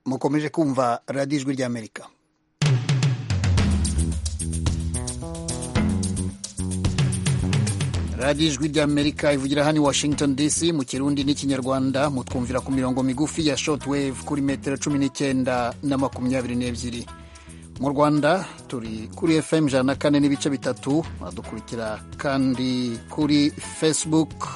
mukomeje kumva radiyo ijwi ry'amerika radiyo ijwi ry'amerika ivugira hano i washington dc mu kirundi n'ikinyarwanda mutwumvira ku mirongo migufi ya shotwave kuri metero cumi n'icyenda na makumyabiri n'ebyiri mu rwanda turi kuri fm ijana na kane n'ibice bitatu badukurikira kandi kuri facebook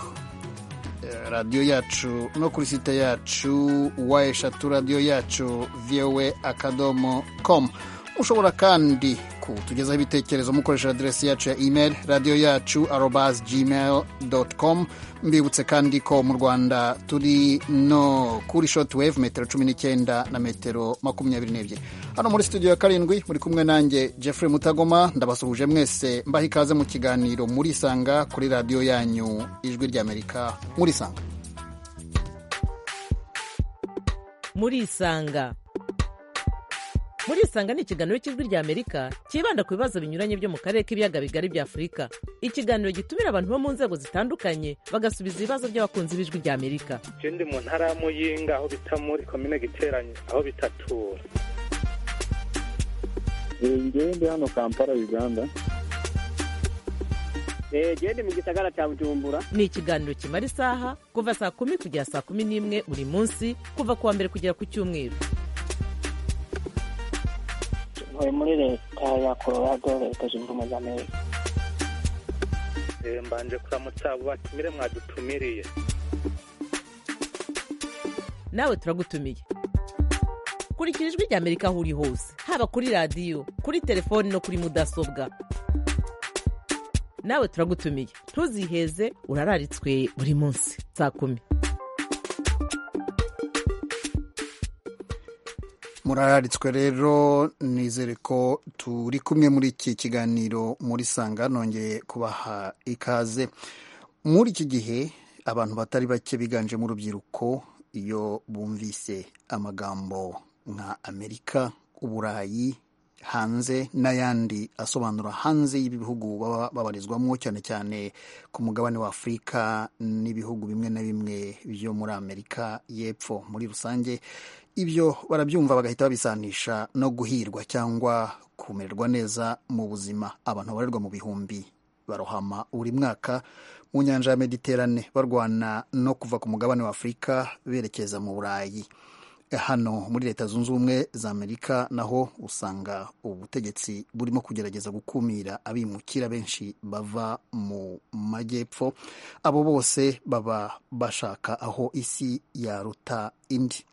radiyo yacu no kuri site yacu wa eshatu radiyo yacu vowe akadomo komu ushobora kandi kutugezaho ibitekerezo mukoresha aderesi yacu ya email radiyo yacu arobazi gmail doti komu mbibutse kandi ko mu rwanda turi no kuri shoti wevu metero cumi n'icyenda na metero makumyabiri n'ebyiri hano muri studio ya karindwi muri kumwe nanjye jeffrey mutagoma ndabasuhuje mwese mbaha ikaze mu kiganiro murisanga kuri radiyo yanyu ijwi ry'amerika murisanga murisanga murisanga ni ikiganiro cy'ijwi ry'amerika cyibanda ku bibazo binyuranye byo mu karere k'ibiyaga bigari bya afurika ikiganiro gitumira abantu bo mu nzego zitandukanye bagasubiza ibibazo by'abakunzi b'ijwi ry'amerika ndi mu ntara ya muyinga aho bita muri komine giteranye aho bitatura ngende hano kampala uganda gende mu gisagara cya bujumbura ni ikiganiro kimara isaha kuva saa kumi kugera saa kumi n'imwe buri munsi kuva ku wa mbere kugera ku cyumweru ntuye muri leta ya colorado leta zunze ubumwe za amerika mbanje kuramutsa abo batumire mwadutumiriye nawe turagutumiye kurikira ijwi ry'amerika aho uri hose haba kuri radiyo kuri telefoni no kuri mudasobwa nawe turagutumiye ntuziheze urararitswe buri munsi saa kumi murararitswe rero nizere ko turi kumwe muri iki kiganiro muri sanga nongeye kubaha ikaze muri iki gihe abantu batari bake biganjemo urubyiruko iyo bumvise amagambo nka amerika uburayi hanze n'ayandi asobanura hanze y'ibihugu baba babarizwamo cyane cyane ku mugabane wa afurika n'ibihugu bimwe na bimwe byo muri amerika y'epfo muri rusange ibyo barabyumva bagahita babisanisha no guhirwa cyangwa kumererwa neza mu buzima abantu babarirwa mu bihumbi barohama buri mwaka mu nyanja ya mediterane barwana no kuva ku mugabane wa afurika berekeza mu burayi hano muri leta zunze ubumwe za amerika naho usanga ubutegetsi burimo kugerageza gukumira abimukira benshi bava mu majyepfo abo bose baba bashaka aho isi yaruta indi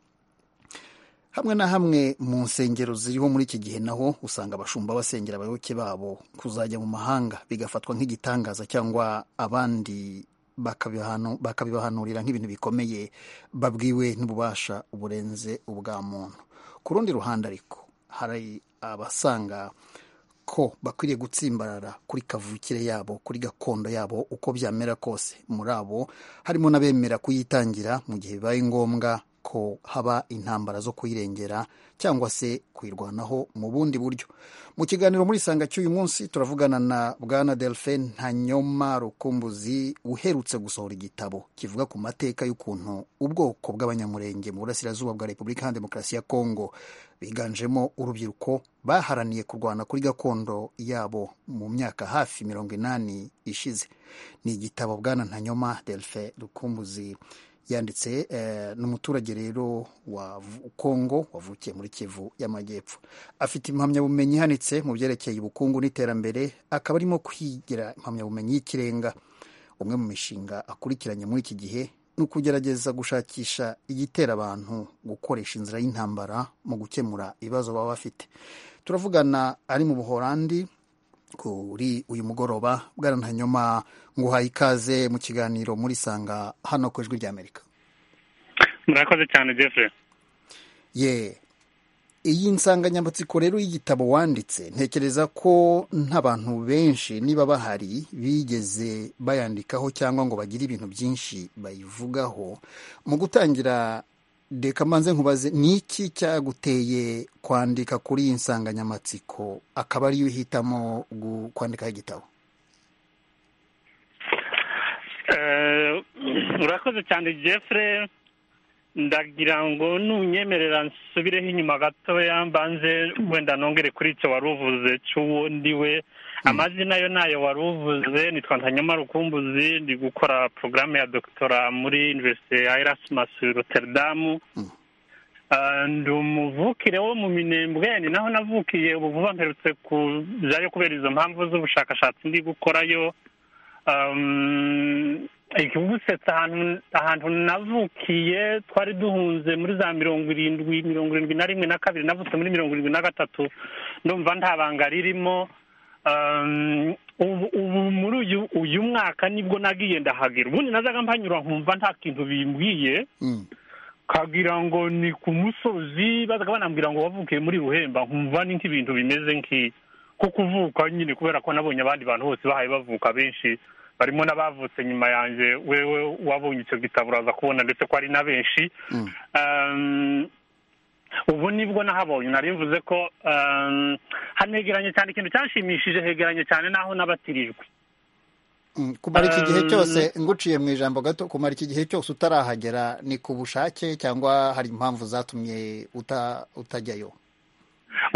hamwe na hamwe mu nsengero ziriho muri iki gihe naho usanga abashumba basengera abayoboke babo kuzajya mu mahanga bigafatwa nk'igitangaza cyangwa abandi bakabibahanurira nk'ibintu bikomeye babwiwe n'ububasha burenze ubwa muntu ku rundi ruhande ariko hari abasanga ko bakwiriye gutsimbarara kuri kavukire yabo kuri gakondo yabo uko byamera kose muri abo harimo n'abemera kuyitangira mu gihe bibaye ngombwa ko haba intambara zo kuyirengera cyangwa se kuyirwanaho mu bundi buryo mu kiganiro muri isanga cy'uyu munsi turavugana na bwana delphine ntanyoma rukumbuzi uherutse gusohora igitabo kivuga ku mateka y'ukuntu ubwoko bw'abanyamurenge mu burasirazuba bwa repubulika iharanira demokarasi ya kongo biganjemo urubyiruko baharaniye kurwana kuri gakondo yabo mu myaka hafi mirongo inani ishize ni igitabo bwana ntanyoma delphine rukumbuzi yanditse ni umuturage rero wa kongo wavukiye muri kivu y'amajyepfo afite impamyabumenyi ihanitse mu byerekeye ubukungu n'iterambere akaba arimo kwigira impamyabumenyi y'ikirenga umwe mu mishinga akurikiranye muri iki gihe ni ukugerageza gushakisha igitera abantu gukoresha inzira y'intambara mu gukemura ibibazo baba bafite turavugana ari mu buhorandi kuri uyu mugoroba bwarantanyuma nguhaye ikaze mu kiganiro muri sanga hano ku ijwi ry'amerika murakoze cyane jeffrey ye iyi nsanganyamatsiko rero y'igitabo wanditse ntekereza ko n'abantu benshi niba bahari bigeze bayandikaho cyangwa ngo bagire ibintu byinshi bayivugaho mu gutangira reka mbanze nkubaze ni iki cyaguteye kwandika kuri iyi nsanganyamatsiko akaba ariyo uhitamo kwandikaho igitabo urakoze cyane jeffre ndagira ngo nunyemerera nsubireho inyuma gatoya mbanze wenda nongere kuri icyo wari uvuze cy'uwo ndiwe amazina yo nayo wari uvuze nitwa ntanyamara ukumbuzi ndi gukora porogaramu ya dogitora muri univerisite ya erasmus roterudamu Ah, ndi umuvukire wo mu minembwe ni naho navukiye ubu vuba mperutse kujayo kubera izo mpamvu z'ubushakashatsi ndi gukorayo Um, ikigusetsa ahantu ahantu navukiye twari duhunze muri za mirongo irindwi mirongo irindwi na rimwe na kabiri navutse muri mirongo irindwi na gatatu ndumva nta banga ririmo Um, ubu ubu muri uyu uyu mwaka nibwo nagiye ndahagera ubundi nazaga mpanyura nkumva nta kintu bimbwiye Mm. kagira ngo ni ku musozi bazaga banambwira ngo wavukiye muri ruhemba nkumva ni nk'ibintu bimeze nk'iyo ko kuvuka nyine kubera ko nabonye abandi bantu bose bahaye bavuka benshi barimo n'abavutse nyuma yanjye wewe wabonye icyo gitabo uraza kubona ndetse ko ari na benshi Mm. Um, ubu nibwo nahabonye nari mvuze ko um, hano hegeranye cyane ikintu cyanshimishije hegeranye cyane n'aho n'abatirijwe Mm, kumara iki gihe Um, cyose nguciye mu ijambo gato kumara iki gihe cyose utarahagera ni ku bushake cyangwa hari impamvu zatumye uta- utajyayo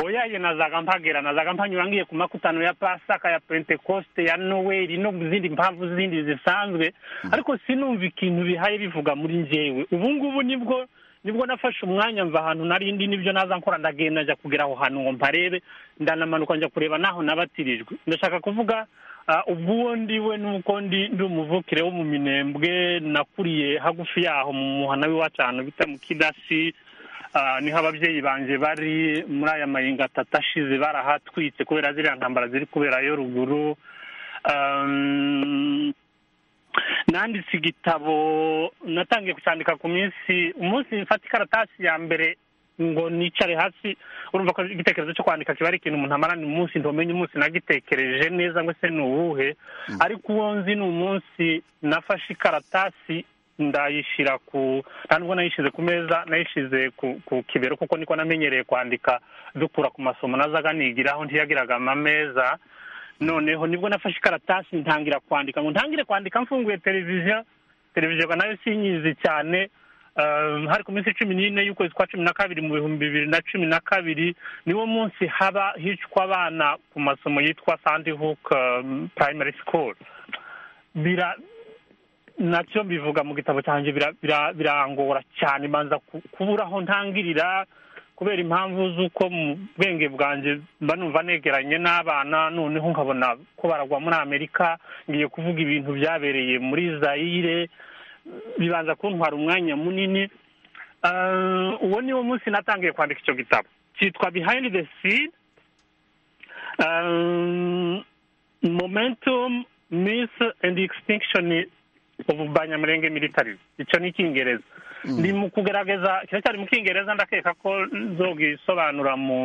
oyaye nazaga mpagera nazaga mpanyura ngiye ku makutano ya pasaka ya pentekoste ya noweli no mu zindi mpamvu zindi zisanzwe ariko sinumva ikintu bihaye bivuga muri njyewe ubu ngubu nibwo nibwo nafashe umwanya mva ahantu narindi n'ibyo naza nkora ndagenda njya kugera aho hantu ngo mparebe ndanamanuka njya kureba n'aho nabatirijwe ndashaka kuvuga ah, ubwo uwo ndiwe n'uko ndi ndi umuvukire wo mu minembwe nakuriye hagufi yaho mu muhana w'iwacano bita mu kidasi Ah, niho ababyeyi banjye bari muri aya mayinga atatu ashize barahatwitse kubera ziriya ntambara ziri kuberayo ruguru Um, nanditse igitabo natangiye kucyandika ku minsi umunsi mfata ikaratasi ya mbere ngo nicare hasi urumva ko igitekerezo cyo kwandika kiba ari ikintu umuntu amarana umunsi ntumenye umunsi nagitekereje neza ngo se ni uwuhe ariko uwo nzi ni umunsi nafashe ikaratasi ndayishyira ku nta nubwo nayishyize ku meza nayishyize ku ku kibero kuko niko namenyereye kwandika dukura ku masomo nazaga nigiraho ntiyagiraga amameza noneho nibwo nafashe ikaratasi ntangira kwandika ngo ntangire kwandika mfunguye televiziyo televiziyo ngo nayo sinyizi cyane Um, hari ku minsi cumi n'ine y'ukwezi kwa cumi na kabiri mu bihumbi bibiri na cumi na kabiri niwo munsi haba hicwa abana ku masomo yitwa sandi hook um, primary school bira nacyo mbivuga mu gitabo cyanjye bira- bira- birangora cyane mbanza ku- kubura aho ntangirira kubera impamvu z'uko mu bwenge bwanjye mba numva negeranye n'abana noneho nkabona ko baragwa muri amerika ngiye kuvuga ibintu byabereye muri zayire bibanza kuntwara umwanya munini Ah, uwo niwo munsi natangiye kwandika icyo gitabo cyitwa behind the seed Ah, momentum myth and extinction of banyamurenge militarism icyo ni icyingereza ndi mu kugerageza kiracyari mu cyingereza ndakeka ko nzogisobanura mu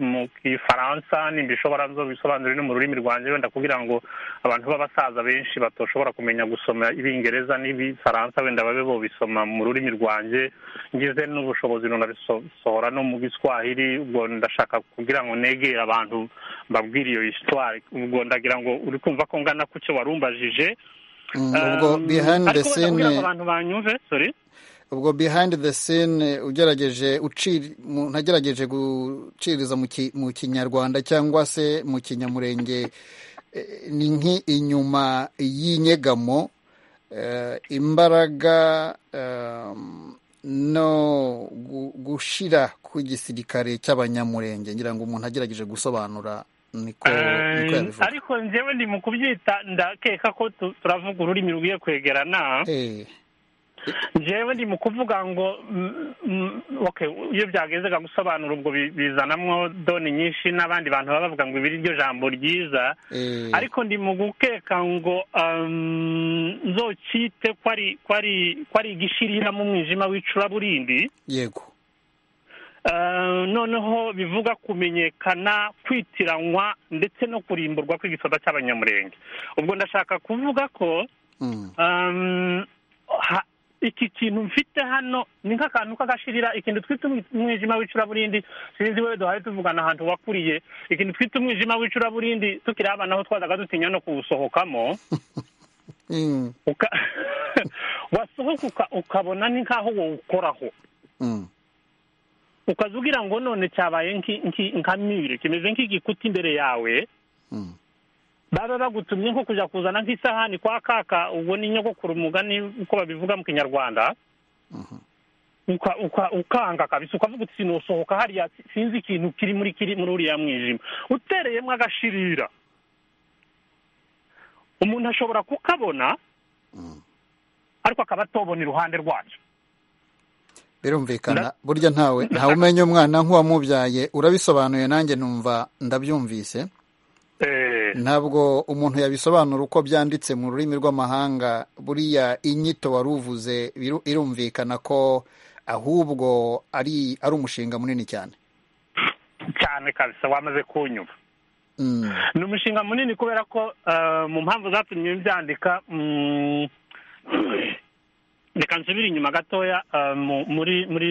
mu gifaransa nimba ishobora nzogisobanura no mu rurimi rwanjye wenda kugira ngo abantu b'abasaza benshi batoshobora kumenya gusoma ibingereza n'ibifaransa wenda babe bobisoma mu rurimi rwanjye ngize n'ubushobozi runabisohora no mu giswahili ubwo ndashaka kugira ngo negere abantu mbabwire iyo histoire ubwo ndagira ngo uri kumva ko ngana ku cyo warumbajije Mm, ubwo Um, behind the ariko wenda kugira ngo scene abantu banyumve sorry ubwo behind the scene ugerageje uciri- umuntu agerageje guciriza mu ki- mu kinyarwanda cyangwa se mu kinyamurenge eh, ni nk'inyuma y'inyegamo eh, imbaraga ehm, no gu- gushira ku gisirikare cy'abanyamurenge ngira ngo umuntu agerageje gusobanura niko niko Eh, yabivuga ariko njyewe ndi mu kubyita ndakeka ko tu- turavuga ururimi rukwiye kwegerana Eh, njyewe ndi mu kuvuga ngo mm, mm, okay iyo byagezega gusobanura ubwo bi- bizanamwo doni nyinshi n'abandi bantu baba bavuga ngo ibi ni ryo jambo ryiza eh, ariko ndi mu gukeka ngo um, nzokite ko ari ko ari ko ari igishirira mu mwijima w'icuraburindi yego Eh, noneho bivuga kumenyekana kwitiranwa ndetse no kurimburwa kw'igisoda cy'abanyamurenge ubwo ndashaka kuvuga ko Mm, um, ha, iki kintu mfite hano ni nk'akantu k'agashirira ikintu twita umwi- umwijima w'icuraburindi sinzi wewe duhaye tuvugana ahantu wakuriye ikintu twita umwijima w'icuraburindi tukiri abana aho twazaga dutinya no kuwusohokamo mm, uka wasohoka ukabona ni nk'aho wawukoraho Mm. ukaza ugira ngo none cyabaye nki- nki- nka mire kimeze nk'igikuta imbere yawe Mm. baba bagutumye nko kujya kuzana nk'isahani kwa kaka ubwo ni nyogokuru umugani uko babivuga mu kinyarwanda uka- uka- ukanga kabisa ukavuga uti sinusohoka hariya si- sinzi ikintu kiri muri kiri muri uriya mwijima utereyemo agashirira umuntu ashobora kukabona ariko akaba atobona iruhande rwacyo birumvikana burya ntawe ntawe umenya umwana nk'uwamubyaye urabisobanuye nanjye numva ndabyumvise Eh, ntabwo umuntu yabisobanura uko byanditse mu rurimi rw'amahanga buriya inyito wari uvuze biru- irumvikana ko ahubwo ari ari umushinga munini cyane cyane kabisa wamaze kunyuma Mm. ni umushinga munini kubera ko eh, mu mpamvu zatumye byandika mm, reka nsubire inyuma gatoya eh, mu- muri muri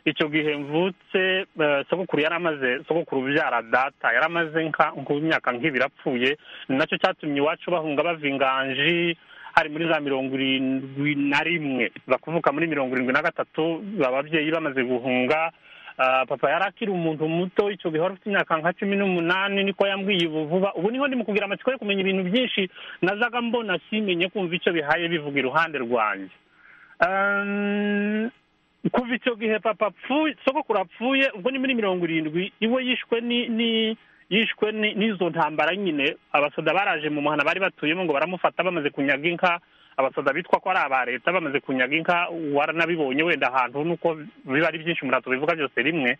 icyo gihe mvutse eh, sogokuru yari amaze sogokuru ubyara data yari amaze nka- nk'imyaka nk'ibiri apfuye ni nacyo cyatumye iwacu bahunga bava inganji hari muri za mirongo irindwi na rimwe bakuvuka muri mirongo irindwi na gatatu ababyeyi bamaze guhunga Ah, papa yari akiri umuntu muto icyo gihe wari ufite imyaka nka cumi n'umunani niko yambwiye ubu vuba ubu niho ndi mu kugira amatsiko yo kumenya ibintu byinshi nazaga mbona simenye kumva icyo bihaye bivuga iruhande rwanjye Um, kuva icyo gihe papa apfuye sogokuru apfuye ubwo ni muri mirongo irindwi iwe yishwe ni ni yishwe ni- n'izo ntambara nyine abasoda baraje mu muhana bari batuyemo ngo baramufata bamaze kunyaga inka abasoda bitwa ko ari aba leta bamaze kunyaga inka waranabibonye wenda ahantu nuko biba ari byinshi umurato bivuga byose rimwe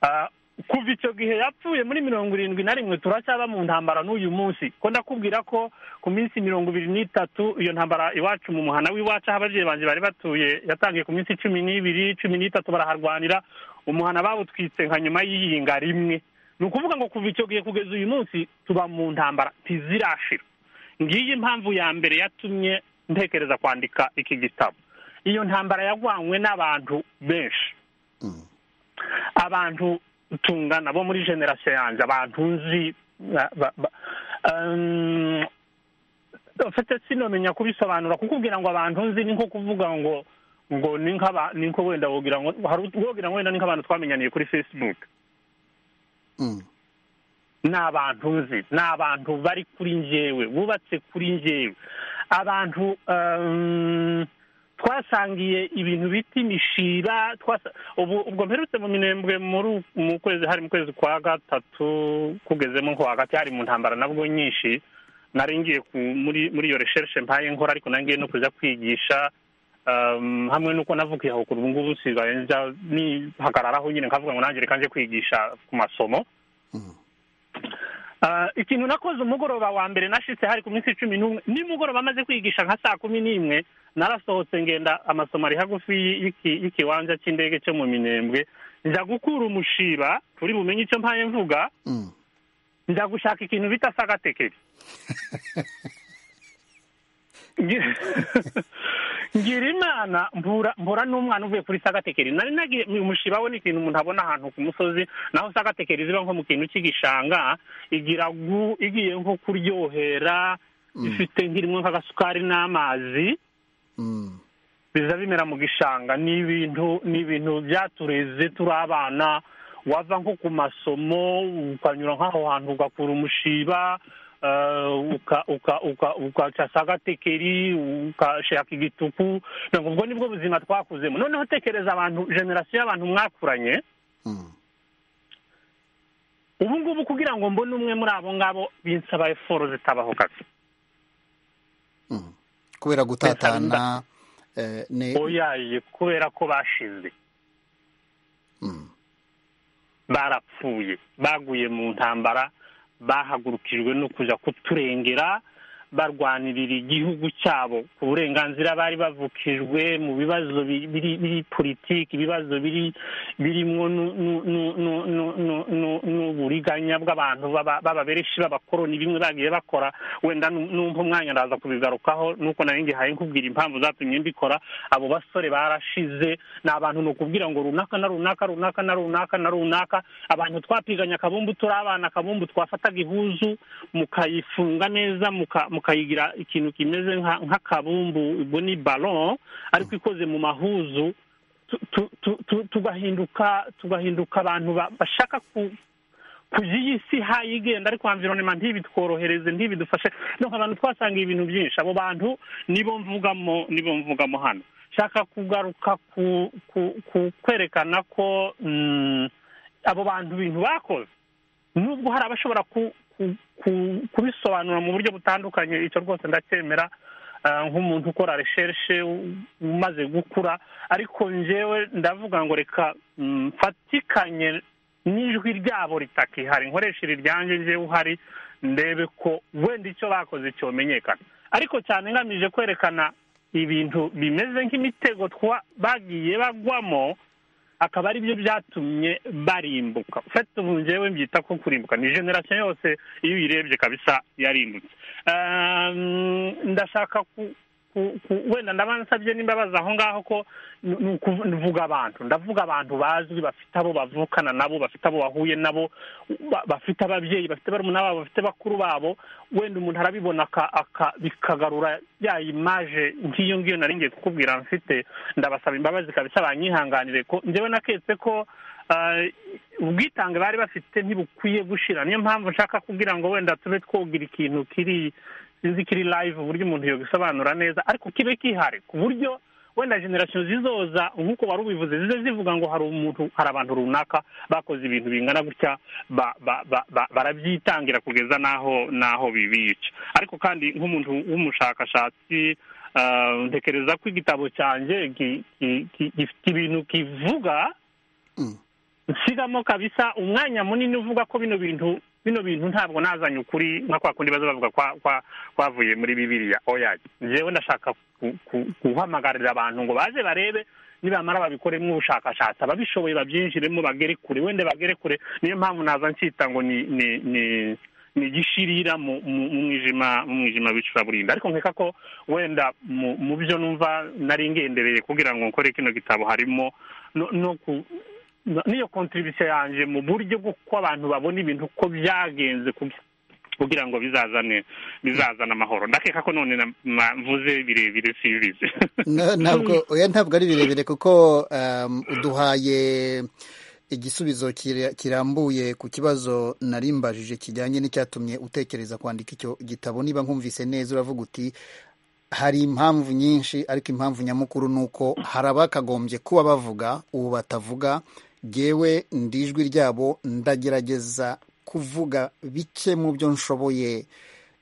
Ah, kuva icyo gihe yapfuye muri mirongo irindwi na rimwe turacyaba mu ntambara n'uyu munsi ko ndakubwira ko ku minsi mirongo ibiri n'itatu iyo ntambara iwacu mu muhana w'iwacu aho ababyeyi banjye bari batuye yatangiye ku minsi cumi n'ibiri cumi n'itatu baraharwanira umuhana bawutwitse nka nyuma y'iyinga rimwe ni ukuvuga ngo kuva icyo gihe kugeza uyu munsi tuba mu ntambara ntizirashira ngiyi impamvu ya mbere yatumye ntekereza kwandika iki gitabo iyo ntambara yagwanywe n'abantu benshi abantu tungana bo muri generasiyo yanjye abantu nzi ba- ba- ba- um, ufite sinomenya kubisobanura kukubwira ngo abantu nzi ni nko kuvuga ngo ngo ni nk'aba ni nko wenda wogira ngo hari ut- wogira ngo wenda ni nk'abantu twamenyaniye kuri facebook Mm. ni abantu nzi ni abantu bari kuri njyewe bubatse kuri njyewe abantu um, twasangiye ibintu bita imishiba twasa- ubu ubwo mperutse mu minembwe muri u- mu kwezi hari mu kwezi kwa gatatu kugezemo nko hagati hari mu ntambara nabwo nyinshi nari ngiye ku- muri muri iyo recherche mpaye nkora ariko nangiye no kuza kwigisha um, hamwe nuko navukiye aho kuri ubu ngubu nsigaye nza nihagararaho nyine nkavuga ngo nanjye reka nje kwigisha ku masomo Ah, ikintu nakoze umugoroba wa mbere nashitse hari ku minsi cumi n'umwe nimugoroba amaze kwigisha nka saa kumi n'imwe narasohotse ngenda amasomo ari hagufi y'iki- y'ikibanza cy'indege cyo mu minembwe nza gukura umushiba turi bumenye icyo mpaye mvuga Mm. nza gushaka ikintu bita sagatekeri Ngi- ngira imana mbura mbura n'umwana uvuye kuri sagatekeri nari nagiye uyu mushiba we ni ikintu umuntu abona ahantu ku musozi naho sagatekeri ziba nko mu kintu cy'igishanga igira gu igiye nko kuryohera ifite nk'irimo nk'agasukari n'amazi Mm. biza bimera mu gishanga ni ibintu ni ibintu byatureze turi abana wava nko ku masomo ukanyura nk'aho hantu ugakura umushiba eh, uka- uka- uka- ukaca sagatekeri ukashaka igituku ntabwo ubwo nibwo buzima twakuzemo noneho tekereza abantu generasiyo y'abantu mwakuranye Mm. ubu ngubu kugira ngo mbone umwe muri abo ngabo binsaba eforo zitabaho gato Mm. kubera gutatana eh, ni oyaye kubera ko bashize Mm. barapfuye baguye mu ntambara bahagurukijwe no kuja kuturengera barwanirira igihugu cyabo ku burenganzira bari bavukijwe mu bibazo bi- biri biri politiki ibibazo biri birimo nu- nu- nu- nu- nu- nu- nu- n'uburiganya bw'abantu baba- b'ababereshi b'abakoroni bimwe bagiye bakora wenda nu- numva umwanya ndaza kubigarukaho nuko nari ngihaye nkubwira impamvu zatumye mbikora abo basore barashize ni abantu ni ukubwira ngo runaka na runaka runaka na runaka na runaka abantu twapiganya akabumbu turi abana akabumbu twafataga ihuzu mukayifunga neza muka- mukayigira ikintu kimeze nka- nk'akabumbu ubwo ni ballon ariko ikoze mu mahuzu tu- tu- tu- tu- tugahinduka tugahinduka abantu ba- bashaka ku kugira iyi si hayigenda ariko environment ntibitworohereze ntibidufashe donc abantu twasanga ibintu byinshi abo bantu nibo mvugamo nibo mvugamo hano nshaka kugaruka ku ku- ku- kwerekana ko mm, abo bantu ibintu bakoze nubwo hari abashobora ku- ku- ku- kubisobanura mu buryo butandukanye icyo rwose ndacyemera ah, nk'umuntu ukora reshershe u- umaze gukura ariko njyewe ndavuga ngo reka mm, mfatikanye n'ijwi ryabo ritakihari nkoresheje iryanjye njyewe uhari ndebe ko wenda icyo bakoze cyomenyekana ariko cyane ngamije kwerekana ibintu bimeze nk'imitego twa bagiye bagwamo akaba ari byo byatumye barimbuka ufite ubu njyewe mbyita ko kurimbuka ni generasiyo yose iyo uyirebye kabisa yarimbutse Ah, ndashaka ku- ku- ku- wenda ndaba nsabye n'imbabazi aho ngaho ko ni ni ukuvu- mvuga abantu ndavuga abantu bazwi bafite abo bavukana nabo bafite abo bahuye nabo ba- bafite ababyeyi bafite barumuna babo bafite bakuru babo wenda umuntu arabibona aka- aka- bikagarura ya imaje nk'iyo ngiyo nari ngiye kukubwira mfite ndabasaba imbabazi kabisa banyihanganire ko njyewe naketse ko ah, ubwitange bari bafite ntibukwiye gushira niyo mpamvu nshaka kugira ngo wenda tube twogira ikintu kiri sinzi kiri live uburyo umuntu yobisobanura neza ariko kibe kihari ku buryo wenda generasiyo zizoza nk'uko wari ubivuze zize zivuga ngo hari umuntu hari abantu runaka bakoze ibintu bingana gutya ba- ba- ba- ba- barabyitangira kugeza n'aho n'aho bibica ariko kandi nk'umuntu w'umushakashatsi ah, ntekereza ko igitabo cyanjye gi- gi- gi- gifite ibintu kivuga Mm. nsigamo kabisa umwanya munini uvuga ko bino bintu bino bintu ntabwo nazanye ukuri nka kwa kundi baza bavuga kwa kwa kwavuye muri bibiliya oya njyewe ndashaka ku- ku- guhamagarira abantu ngo baze barebe nibamara babikoremo ubushakashatsi ababishoboye babyinjiremo bagere kure wenda bagere kure niyo mpamvu naza ncyita ngo ni ni ni ni igishirira mu mu- mu mwijima mu mwijima w'icuraburindi ariko nkeka ko wenda mu mu byo numva nari ngendereye kugira ngo nkore kino gitabo harimo no- no ku no- n'iyo kontribusiyo yanjye mu buryo bw'uko abantu babona ibintu uko byagenze kugi- kugira ngo bizazane bizazane amahoro ndakeka ko none na- na- mvuze birebire sibizi Na- ntabwo oya ntabwo ari birebire kuko um, uduhaye igisubizo kira- kirambuye ku kibazo nari mbajije kijyanye n'icyatumye utekereza kwandika icyo gitabo niba nkumvise neza uravuga uti hari impamvu nyinshi ariko impamvu nyamukuru ni uko hari abakagombye kuba bavuga ubu batavuga jyewe ndijwi ryabo ndagerageza kuvuga bike mu byo nshoboye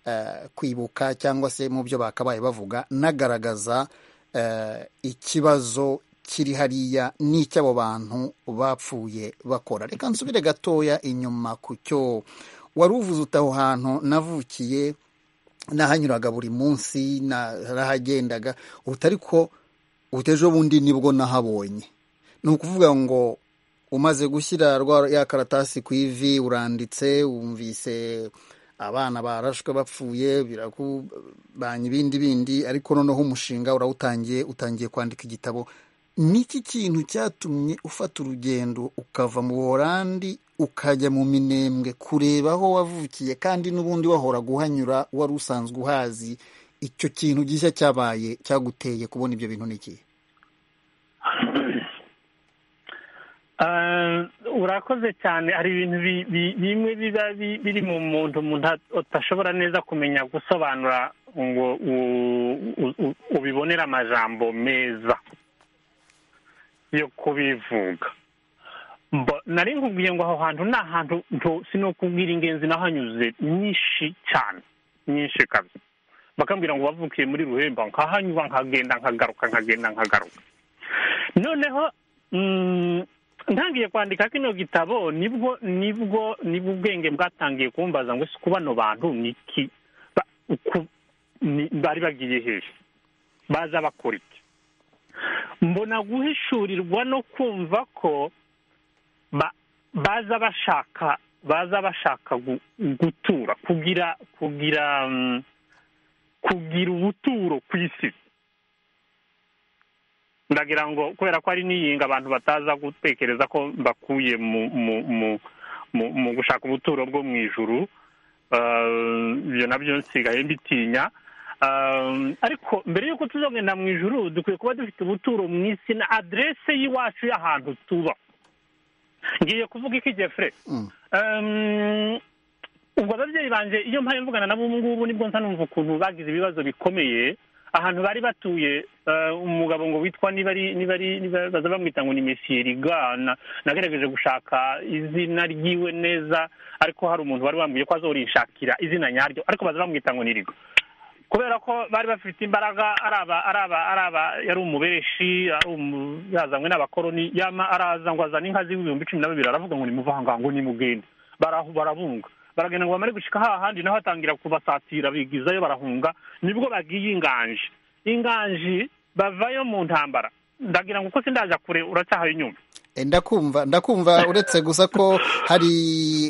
eh, kwibuka cyangwa se mu byo bakabaye bavuga nagaragaza eh, ikibazo kiri hariya n'icy'abo bantu bapfuye bakora reka nsubire gatoya inyuma ku cyo wari uvuze uti aho hantu navukiye nahanyuraga buri munsi narahagendaga uti ariko utejo bundi nibwo nahabonye ni ukuvuga ngo umaze gushyira rwa ya karatasi ku ivi uranditse wumvise abana barashwe bapfuye birakubanye ibindi bindi ariko noneho umushinga urawutangiye utangiye kwandika igitabo niki kintu cyatumye ufata urugendo ukava mu buholandi ukajya mu minembwe kureba aho wavukiye kandi n'ubundi wahora guhanyura wari usanzwe uhazi icyo kintu gishya cyabaye cyaguteye kubona ibyo bintu niki Ah, urakoze cyane hari ibintu bi- bi- bimwe biba bi- biri mu muntu umuntu at- atashobora neza kumenya gusobanura ngo u- u- u- ubibonere amajambo meza yo kubivuga Mbo- nari nkubwiye ngo aho hantu ni ahantu nto- sinokubwira ingenzi nahanyuze nyinshi cyane nyinshi kabisa bakambwira ngo wavukiye muri ruhemba nkahanyura nkagenda nkagaruka nkagenda nkagaruka noneho mm, ntangiye kwandika kino gitabo nibwo nibwo nibwo ubwenge bwatangiye kumbaza ngo ese bano bantu ni iki Ba- uku- ni- bari bagiye hehe baza bakora iki mbona guhishurirwa no kumva ko ba- baza bashaka baza bashaka gu- gutura kugira kugira mm, kugira ubuturo ku isi ndagira ngo kubera ko ari n'iyinga abantu bataza gutekereza ko mbakuye mu mu mu mu, mu gushaka ubuturo bwo mu ijuru Ah, ibyo nabyo nsigaye mbitinya Ah, ariko mbere y'uko tuzongera mu ijuru dukwiye kuba dufite ubuturo mu isi na aderese y'iwacu y'ahantu tuba ngiye kuvuga iki jefure Mm. Ehm, ubwo ababyeyi banjye iyo mpaye mvugana nabo ubu ngubu nibwo nsa numva ukuntu bagize ibibazo bikomeye ahantu bari batuye eh, umugabo ngo witwa niba ari niba ari niba baza bamwita ngo ni mesiye rigana nagerageje gushaka izina ryiwe neza ariko hari umuntu wari wambwiye ko azorishakira izina nyaryo ariko baza bamwita ngo ni rigo kubera ko bari bafite imbaraga araba araba araba yari umubereshi ari umu- yazanywe n'abakoroni yama araza ngo azane inka z'ibihumbi cumi na bibiri aravuga ngo nimuvanga ngo nimugende barahu barabunga baragenda ngo bamare gushika hahandi naho atangira kubasatira bigizayo barahunga nibwo bagiye inganji inganji bavayo mu ntambara ndagira ngo uko sindaza kure uracyahaye inyuma Eh, ndakumva ndakumva uretse gusa ko hari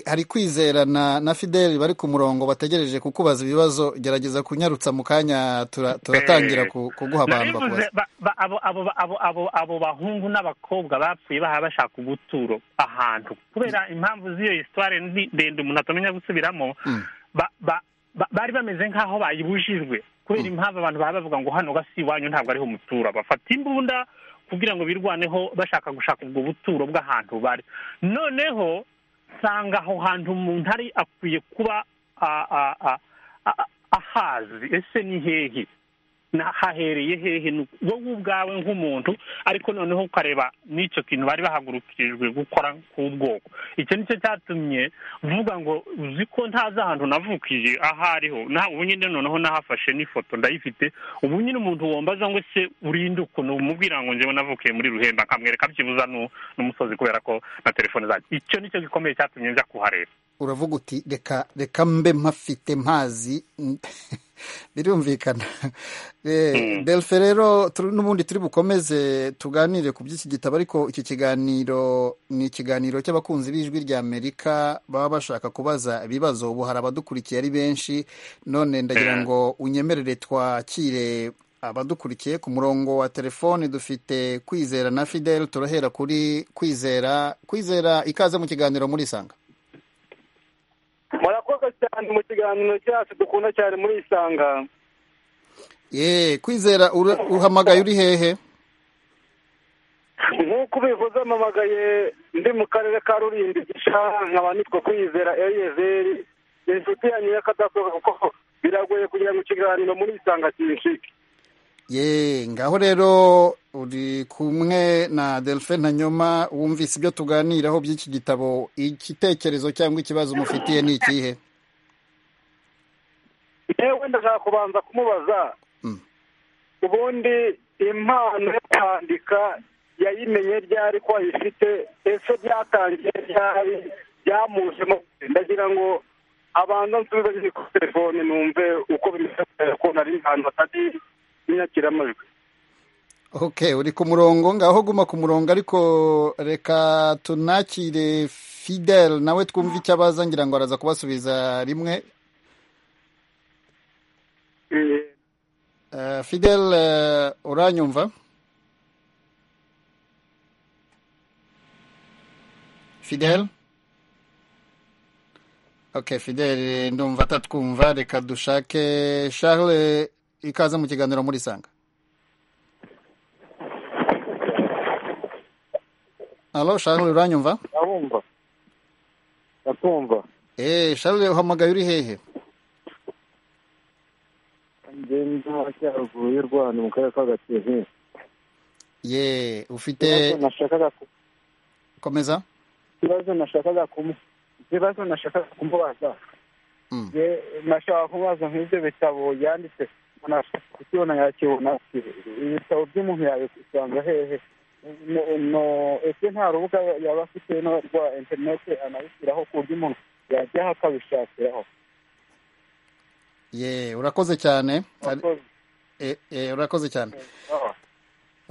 hari kwizerana na fideli bari ku murongo bategereje kukubaza ibibazo gerageza kunyarutsa mu kanya tura- turatangira ku- kuguha abantu narivuze bakubaza ba- ba- abo abo ba- abo abo abo bahungu n'abakobwa bapfuye baha bashaka ubuturo ahantu kubera impamvu z'iyo histoire ndi- ndende umuntu atamenya gusubiramo Mm. ba- ba- ba- bari bameze nk'aho bayibujijwe kubera impamvu abantu baba bavuga ngo hano gasi iwanyu ntabwo ariho umutura bafata imbunda kugira ngo birwaneho bashaka gushaka ubwo buturo bw'ahantu bari noneho nsanga aho hantu umuntu ari akwiye kuba a- a- a- a- ahazi ese ni hehe na- hahereye hehe Ni wowe ubwawe nk'umuntu ariko noneho ukareba n'icyo kintu bari bahagurukirijwe gukora k'ubwoko icyo ni cyo cyatumye uvuga ngo uzi ko ntazi ahantu navukije aho ariho na ubu nyine noneho nahafashe n'ifoto ndayifite ubu nyine umuntu wambaza ngo se urinde ukuntu umubwira ngo njyewe navukiye muri ruhemba akamwereka byibuza nu- n'umusozi kubera ko na telefone zanjye icyo ni cyo gikomeye cyatumye njya kuhareba uravuga uti reka reka mbe mpafite mpazi birumvikana Eh, Mm. delfe rero turi- n'ubundi turi bukomeze tuganire ku by'iki gitabo ariko iki kiganiro ni ikiganiro cy'abakunzi b'ijwi rya amerika baba bashaka kubaza ibibazo ubu hari abadukurikiye ari benshi none ndagira Eh. ngo unyemerere twakire abadukurikiye ku murongo wa telefoni dufite kwizera na fidel turahera kuri kwizera kwizera ikaze mu kiganiro muri isanga murakoze cyane mu kiganiro cyacu dukunda cyane muri isanga Ye, kwizera ura- uhamagaye uri hehe? nk'uko ubivuze mpamagaye ndi mu karere ka rurindi gishanga nkaba nitwa kwizera eliyezeri ni inshuti yanyu y'akadasohoka kuko biragoye kugira mu kiganiro muri isanga kinshike Ye, ngaho rero uri kumwe na Delphin Ntanyoma wumvise ibyo tuganiraho by'iki gitabo, igitekerezo cyangwa ikibazo umufitiye ni ikihe? yewe ndashaka kubanza kumubaza Mm. ubundi impano yo kwandika yayimenye ryari ko ayifite ese byatangiye ryari byamujemo ndagira ngo abanza nsubize nyine kuri telefone numve uko bimeze kubera ko nari ahantu hatari inyakiramajwi Okay, uri ku murongo ngaho guma ku murongo ariko reka tunakire Fidel nawe twumve icyo abaza ngira ngo araza kubasubiza rimwe. Eh, Eh, Fidel eh, uranyumva? Fidel? Ok, Fidel ndumva atatwumva reka dushake Charles ikaze mu kiganiro muri Sanga. Alo Charles uranyumva? abumva batumva Eh, Charles uhamagaye uri hehe? ngenda cyaruguru y'u rwanda mu karere ka gakenke Ye, ufite ikibazo nashakaga ku- komeza? ikibazo nashakaga kumu- ikibazo nashakaga kumubaza Mm. Je, nashaka kumubaza nk'ibyo bitabo yanditse nashaka kukibona yakibona ibitabo by'umuntu yabisanga hehe No- no ese nta rubuga yaba afite no rwa interineti anabishyiraho ku buryo umuntu yajyaho akabishakiraho Ye, urakoze cyane. Ari- Akoze. Eh, eh, urakoze cyane. Ah.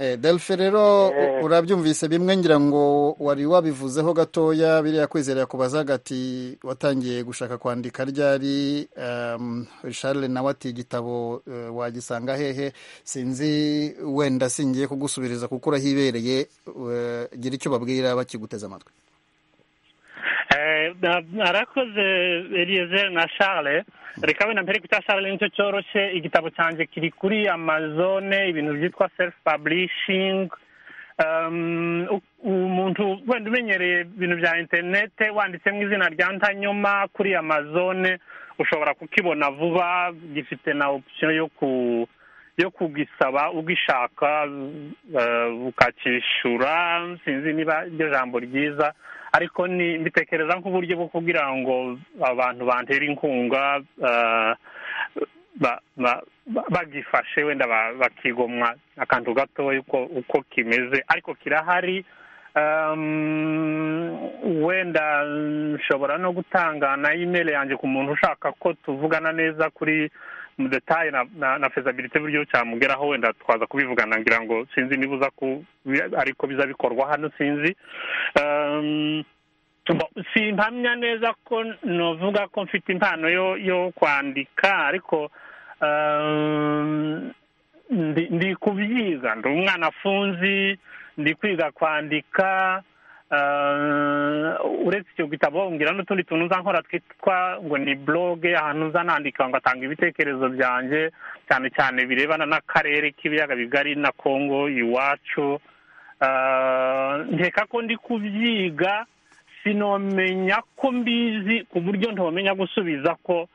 Eh, Delphi rero Eh. u- urabyumvise bimwe ngira ngo wari wabivuzeho gatoya biriya kwizera yakubazaga ati watangiye gushaka kwandika ryari um, Charles nawe ati igitabo eh, wagisanga hehe sinzi wenda singiye kugusubiriza kuko urahibereye eh, gira icyo babwira bakiguteze amatwi arakoze eliezer na charles reka wenda mbere kwita charles nicyo cyoroshye igitabo cyanjye kiri kuri amazone ibintu byitwa self publishing umuntu wenda umenyereye ibintu bya interinete wanditsemo izina rya ntanyuma kuri amazone ushobora kukibona vuba gifite na opisiyo yo ku yo kugisaba ugishaka ukakishyura sinzi niba iryo jambo ryiza ariko ni mbitekereza nk'uburyo bwo kugira ngo abantu bantera inkunga bagifashe wenda bakigomwa akantu gatoya uko kimeze ariko kirahari wenda nshobora no gutanga na imeri yanjye ku muntu ushaka ko tuvugana neza kuri mudetaye na fezabilite buryo cyamugeraho wenda twaza kubivugana ngira ngo sinzi niba uza ku ariko biza bikorwa hano sinzi simpamya neza ko navuga ko mfite impano yo kwandika ariko ndi kubyiga ndi umwana afunzi ndi kwiga kwandika uretse icyo gitabo ngira n'utundi tuntu nza nkora twitwa ngo ni buroge ahantu nza nandika ngo atanga ibitekerezo byanjye cyane cyane birebana n'akarere k'ibiyaga bigari na kongo iwacu nkeka ko ndi kubyiga sinomenya ko mbizi ku buryo ntomenya gusubiza ko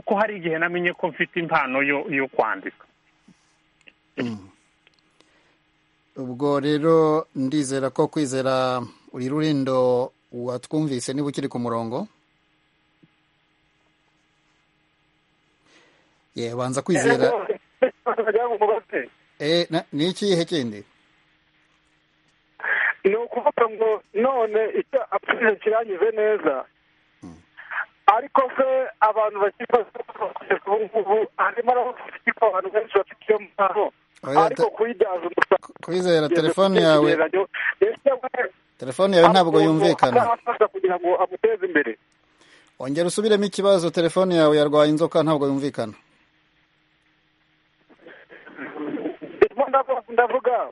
ko hari igihe namenye ko mfite impano yo kwandika ubwo rero ndizera ko kwizera uri rurindo watwumvise niba ukiri ku murongo banza kwizera ni ikihe kindi ni ukuvuga ngo none icyo apfuye kirangize neza ariko se abantu bakibaza ko ubu ngubu harimo abantu benshi bafite iyo mpano ariko kuyibyaza umusaruro kwizera telefone yawe telefone yawe ntabwo yumvikana kugira ngo amuteze imbere ongera usubiremo ikibazo telefone yawe yarwaye inzoka ntabwo yumvikana ndimo ndavuga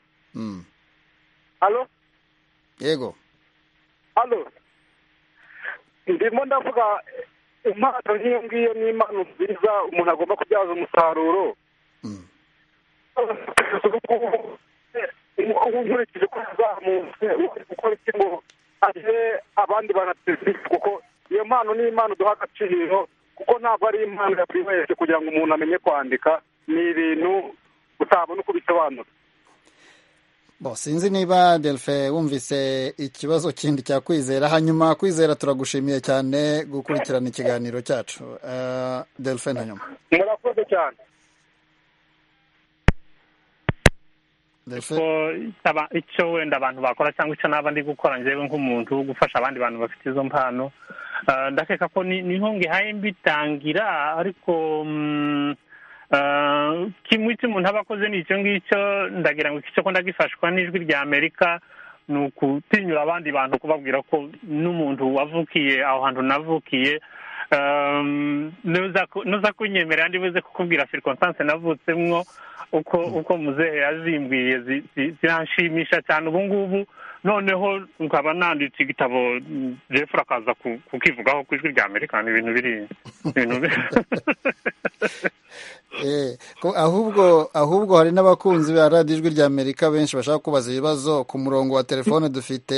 alo yego alo ndimo ndavuga impano nk'iyo ngiyo ni impano nziza umuntu agomba kubyaza umusaruro nkurikije ko yazamutse uri gukora iki ngo agire abandi banateze kuko iyo mpano ni impano duha agaciro kuko ntabwo ari impano ya buri wese kugira ngo umuntu amenye kwandika ni ibintu utabona uko bisobanura bo sinzi niba delfe wumvise ikibazo kindi cya kwizera hanyuma kwizera turagushimiye cyane gukurikirana ikiganiro cyacu delfe na nyuma murakoze cyane icyo wenda abantu bakora cyangwa icyo naba ndi gukora njyewe nk'umuntu wo gufasha abandi bantu bafite izo mpano ndakeka ko niho ngihaye mbitangira ariko kimwe icyo umuntu aba akoze ni icyo ngicyo ndagira ngo icyo akunda gifashwa n'ijwi rya amerika ni ukutinyura abandi bantu kubabwira ko n'umuntu wavukiye aho hantu navukiye nuza kunyemerera ndibuze kukubwira sirikonsanse navutsemo uko uko muzehe yazimbwiye ziranshimisha cyane ubu ngubu noneho nkaba nanditse igitabo jefura akaza kukivugaho ku ijwi rya amerika ni ibintu biri ahubwo ahubwo hari n'abakunzi ba radiyo ijwi rya amerika benshi bashaka kubaza ibibazo ku murongo wa telefone dufite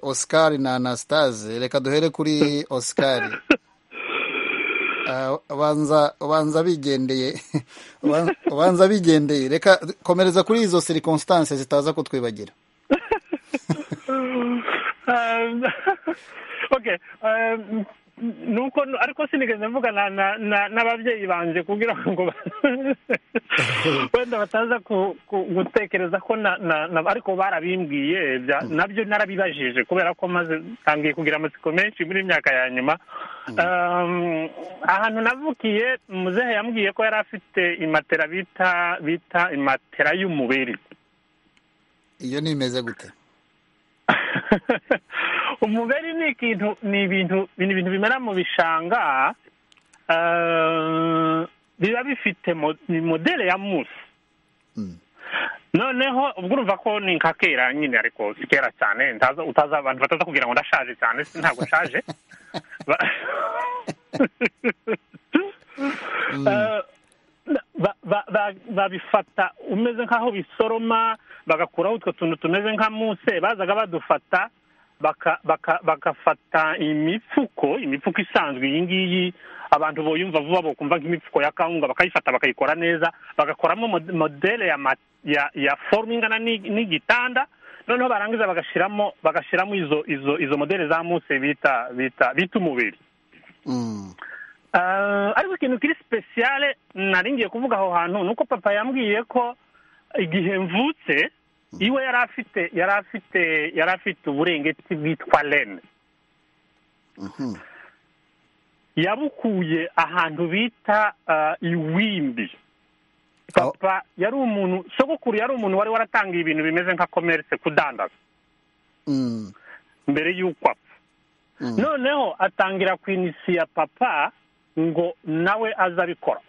oscar na anastase reka duhere kuri oscar ubanza bigendeye ubanza bigendeye reka komereza kuri izo sirikonsitanse zitaza kutwibagira nuko ariko sinigeze mvugana n'ababyeyi banjye kugira ngo wenda bataza gutekereza ko ariko barabimbwiye nabyo narabibajije kubera ko maze ntangiye kugira amatsiko menshi muri myaka ya nyuma ahantu navukiye muzehe yambwiye ko yari afite imatera bita bita imatera y'umubiri iyo nimeze gute umugari ni ikintu ni ibintu ni ibintu bimera mu bishanga biba bifite modele ya musi noneho ubwo urumva ko ni nka kera nyine ariko si kera cyane ntaza utaza abantu bataza kugira ngo ndashaje cyane si ntabwo nshaje Ba- Eh, ba- ba- ba- babifata umeze nk'aho bisoroma bagakuraho utwo tuntu tumeze nka muse bazaga badufata baka- baka- bagafata imifuko imifuko isanzwe iyi ngiyi abantu boyumva vuba bokumva nk'imifuko ya kawunga bakayifata bakayikora neza bagakoramo mod- modele ya ma- ya ya forume ingana n'i- n'igitanda noneho barangiza bagashiramo bagashiramo izo izo izo modele za muse bita bita bita umubiri Mm. Ah, ariko ikintu kiri sipesiyale nari ngiye kuvuga aho hantu ni uko papa yambwiye ko igihe mvutse iwe yari afite yari afite yari afite uburengeti bwitwa rene Mhm. yabukuye ahantu bita ah, iwimbi papa yari umuntu sogokuru yari umuntu wari waratangiye ibintu bimeze nka komerse kudandaza Mm. mbere y'uko apfa Mm. noneho atangira kwinisiya papa ngo nawe aze abikora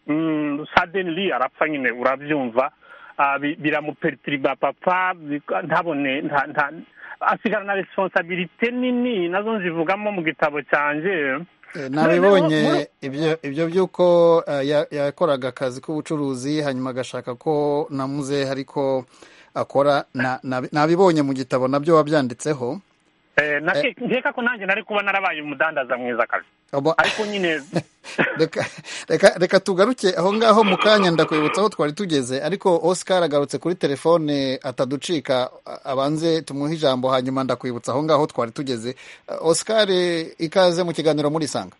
Mm, sadenili arapfa nyine urabyumva Ah, bi- biramupetiriba papa bika- ntabone nta- nta- asigara na responsabilite nini nazo nzivugamo mu gitabo cyanjye Eh, Noneho nabibonye muri- ibyo ibyo by'uko eh, ya- yakoraga akazi k'ubucuruzi hanyuma agashaka ko namuze ariko akora na- nabi- nabibonye mu gitabo nabyo wabyanditseho Eh, nake- nkeka ko nanjye nari kuba narabaye umudandaza mwiza kazi Abo- ariko nyine reka reka- reka tugaruke aho ngaho mu kanya ndakwibutsa aho twari tugeze ariko oscar agarutse kuri telefone ataducika a- abanze tumuhe ijambo hanyuma ndakwibutsa aho ngaho twari tugeze Eh, oscar eh, ikaze mu kiganiro murisanga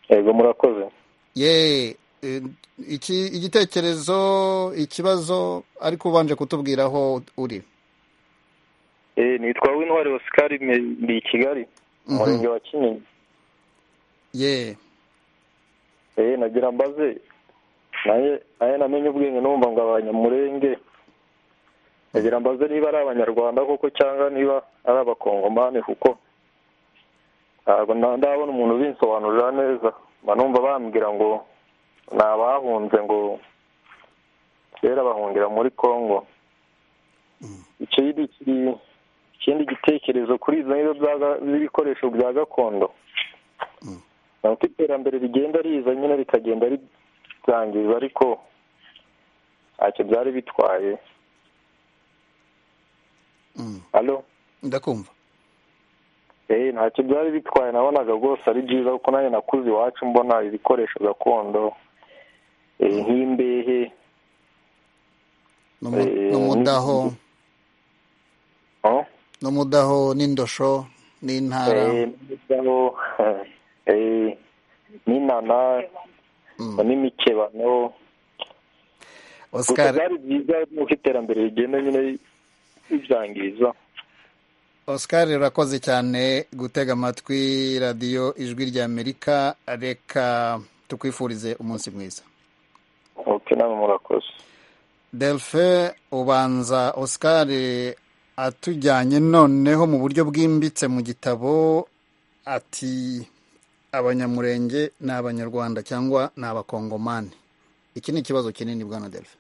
yego murakoze ye eh, iki igitekerezo ikibazo ariko ubanje kutubwira aho uri Eh, nitwa w'intwari osikari ndi i kigali Mhm. umurenge wa kinyinya ye Eh, nagira mbaze naye naye namenye ubwenge numva ngo abanyamurenge nagira mbaze niba ari abanyarwanda koko cyangwa niba ari abakongomani kuko ntabwo nda- ndabona umuntu ubinsobanurira neza mba numva bambwira ngo ni abahunze ngo kera bahungira muri congo ikindi kiri- ikindi gitekerezo kuri izo nizo byaga- z'ibikoresho bya gakondo ni uko iterambere rigenda riza nyine rikagenda ribyangiza ariko ntacyo byari bitwaye Mm. alo ndakumva eee ntacyo byari bitwaye nabonaga rwose ari byiza kuko nanjye nakuze iwacu mbona ibikoresho gakondo eh, nk'imbehe N'umu- Eh, n'umudaho oh? n'umudaho n'indosho n'intara n'indabo eh, n'inana Mm. n'imikebano gusa oscar byari byiza nuko iterambere rigenda nyine ribyangiza Oscar urakoze cyane gutega amatwi radiyo ijwi ry'Amerika reka tukwifurize umunsi mwiza oke namwe murakoze delphin ubanza Oscar atujyanye noneho mu buryo bwimbitse mu gitabo ati abanyamurenge ni abanyarwanda cyangwa ni abakongomani iki ni ikibazo kinini bwana delphin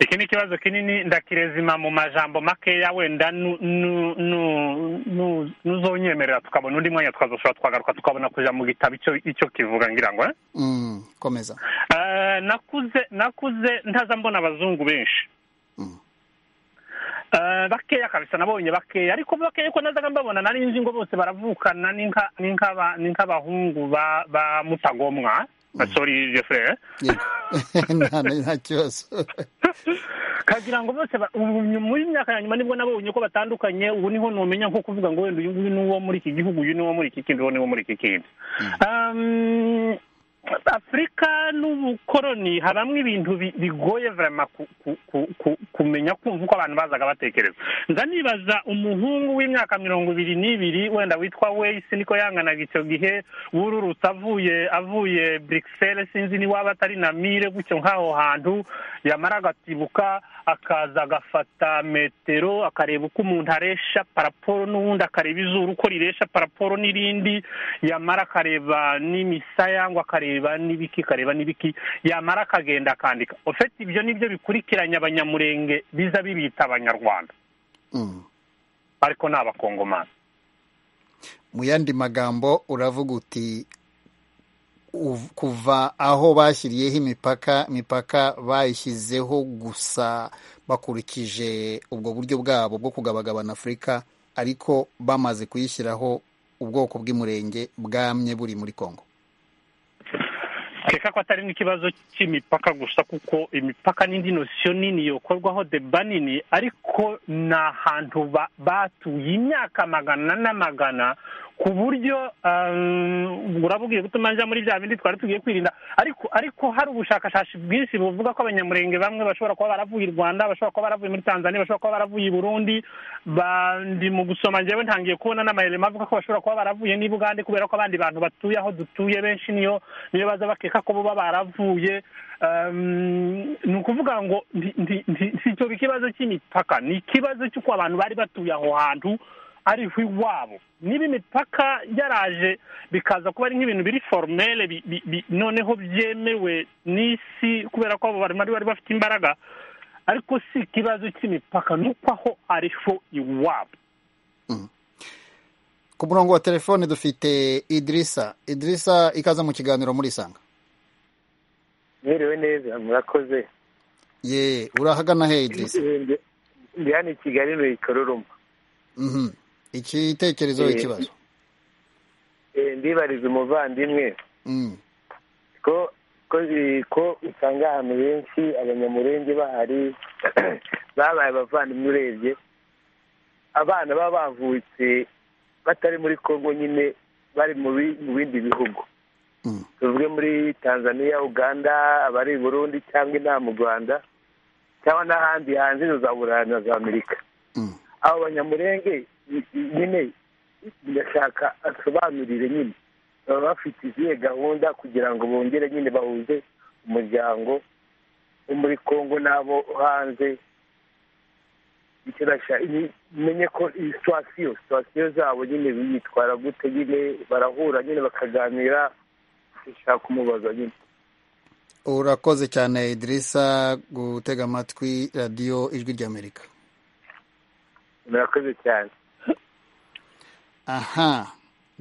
iki ni ikibazo kinini ndakirezima mu majambo makeya wenda nu- nu- nu- nu- nuzonyemerera tukabona undi mwanya tukazoshobora twagaruka tukabona kuja mu gitabo icyo icyo kivuga ngira ngo eh? Mm, komeza Eh, nakuze nakuze ntaza mbona abazungu benshi Mm. Eh, bakeya kabisa nabonye bakeya ariko bakeya ko nazaga mbabona nari nzi ngo bose baravukana ni nka- ni nk'aba- ni nk'abahungu ba ba mutagomwa Ah, sorry jeffrey Yego. nta nta kibazo kagira ngo bose ba- ubu nyu- muri myaka ya nyuma nibwo nabonye ko batandukanye ubu niho numenya nko kuvuga ngo wenda uyu nguyu ni uwo muri iki gihugu uyu ni uwo muri iki kindi uwo ni uwo muri iki kindi Um, afurika n'ubukoroni habamo ibintu bi- bigoye vraiment ku- ku- ku- ku- kumenya kumva uko abantu bazaga batekereza nza nibaza umuhungu w'imyaka mirongo ibiri n'ibiri wenda witwa weyisi niko yanganaga icyo gihe wururutse avuye avuye burikisele sinzi niwaba atari na mire gutyo nk'aho hantu yamara agatibuka akaza agafata metero akareba uko umuntu aresha paraporo n'ubundi akareba izuru uko riresha paraporo n'irindi yamara akareba n'imisaya ngo akareba n'ibiki akareba n'ibiki yamara akagenda akandika ofite ibyo nibyo bikurikiranye abanyamurenge biza bibita abanyarwanda ariko ni abakongomani mu yandi magambo uravuga uti uv- kuva aho bashyiriyeho imipaka imipaka bayishyizeho gusa bakurikije ubwo buryo bwabo bwo kugabagabana afurika ariko bamaze kuyishyiraho ubwoko bw'umurenge bwamye buri muri kongo reka ko atari n'ikibazo cy'imipaka gusa kuko imipaka n'indi nosiyo nini yokorwaho deba nini ariko ni ahantu ba- batuye imyaka magana n'amagana ku buryo um, urabubwiye gutuma njya muri bya bindi twari tugiye kwirinda ariko ariko hari ubushakashatsi bwinshi buvuga ko abanyamurenge bamwe bashobora kuba baravuye i rwanda bashobora kuba baravuye muri tanzania bashobora kuba baravuye i burundi ba- ndi mu gusoma njyewe ntangiye kubona n'amayelema avuga ko bashobora kuba baravuye n'i bugande kubera ko abandi bantu batuye aho dutuye benshi niyo niyo baza bakeka ko bo baravuye Um, ni ukuvuga ngo nti- nti- nti- si icyo ikibazo cy'imipaka ni ikibazo cy'uko abantu bari batuye aho hantu ariho iwabo niba imipaka yaraje bikaza kuba ari nk'ibintu biri forumere noneho byemewe n'isi kubera ko abo bantu bari bari bafite imbaraga ariko si ikibazo cy'imipaka ni uko aho ariho iwabo ku murongo wa telefone dufite idirisa idirisa ikaza mu kiganiro muri isanga mwiriwe neza murakoze ye urahagana he idirisa Ndi- ndi hano i kigali mu ikororuma Mhm. igitekerezo Eh, ikibazo Eh, ndibariza umuvandimwe Mm. ko ko eh, ko usanga ahantu henshi abanyamurenge bahari babaye abavandimwe urebye abana baba bavutse batari muri kongo nyine bari mu bi- mu bindi bihugu tuvuge muri tanzania uganda abari i burundi cyangwa inaha mu rwanda cyangwa n'ahandi hanze na za burayi na za amerika abo banyamurenge i- i- nyine ndashaka asobanurire nyine baba bafite izihe gahunda kugira ngo bongere nyine bahuze umuryango wo muri kongo n'abo hanze icyo ndashaka ni- menye ko iyi situwasiyo situwasiyo zabo nyine bitwara gute nyine barahura nyine bakaganira ndashaka kumubaza nyine urakoze cyane idirisa gutega amatwi radiyo ijwi ry'amerika murakoze cyane aha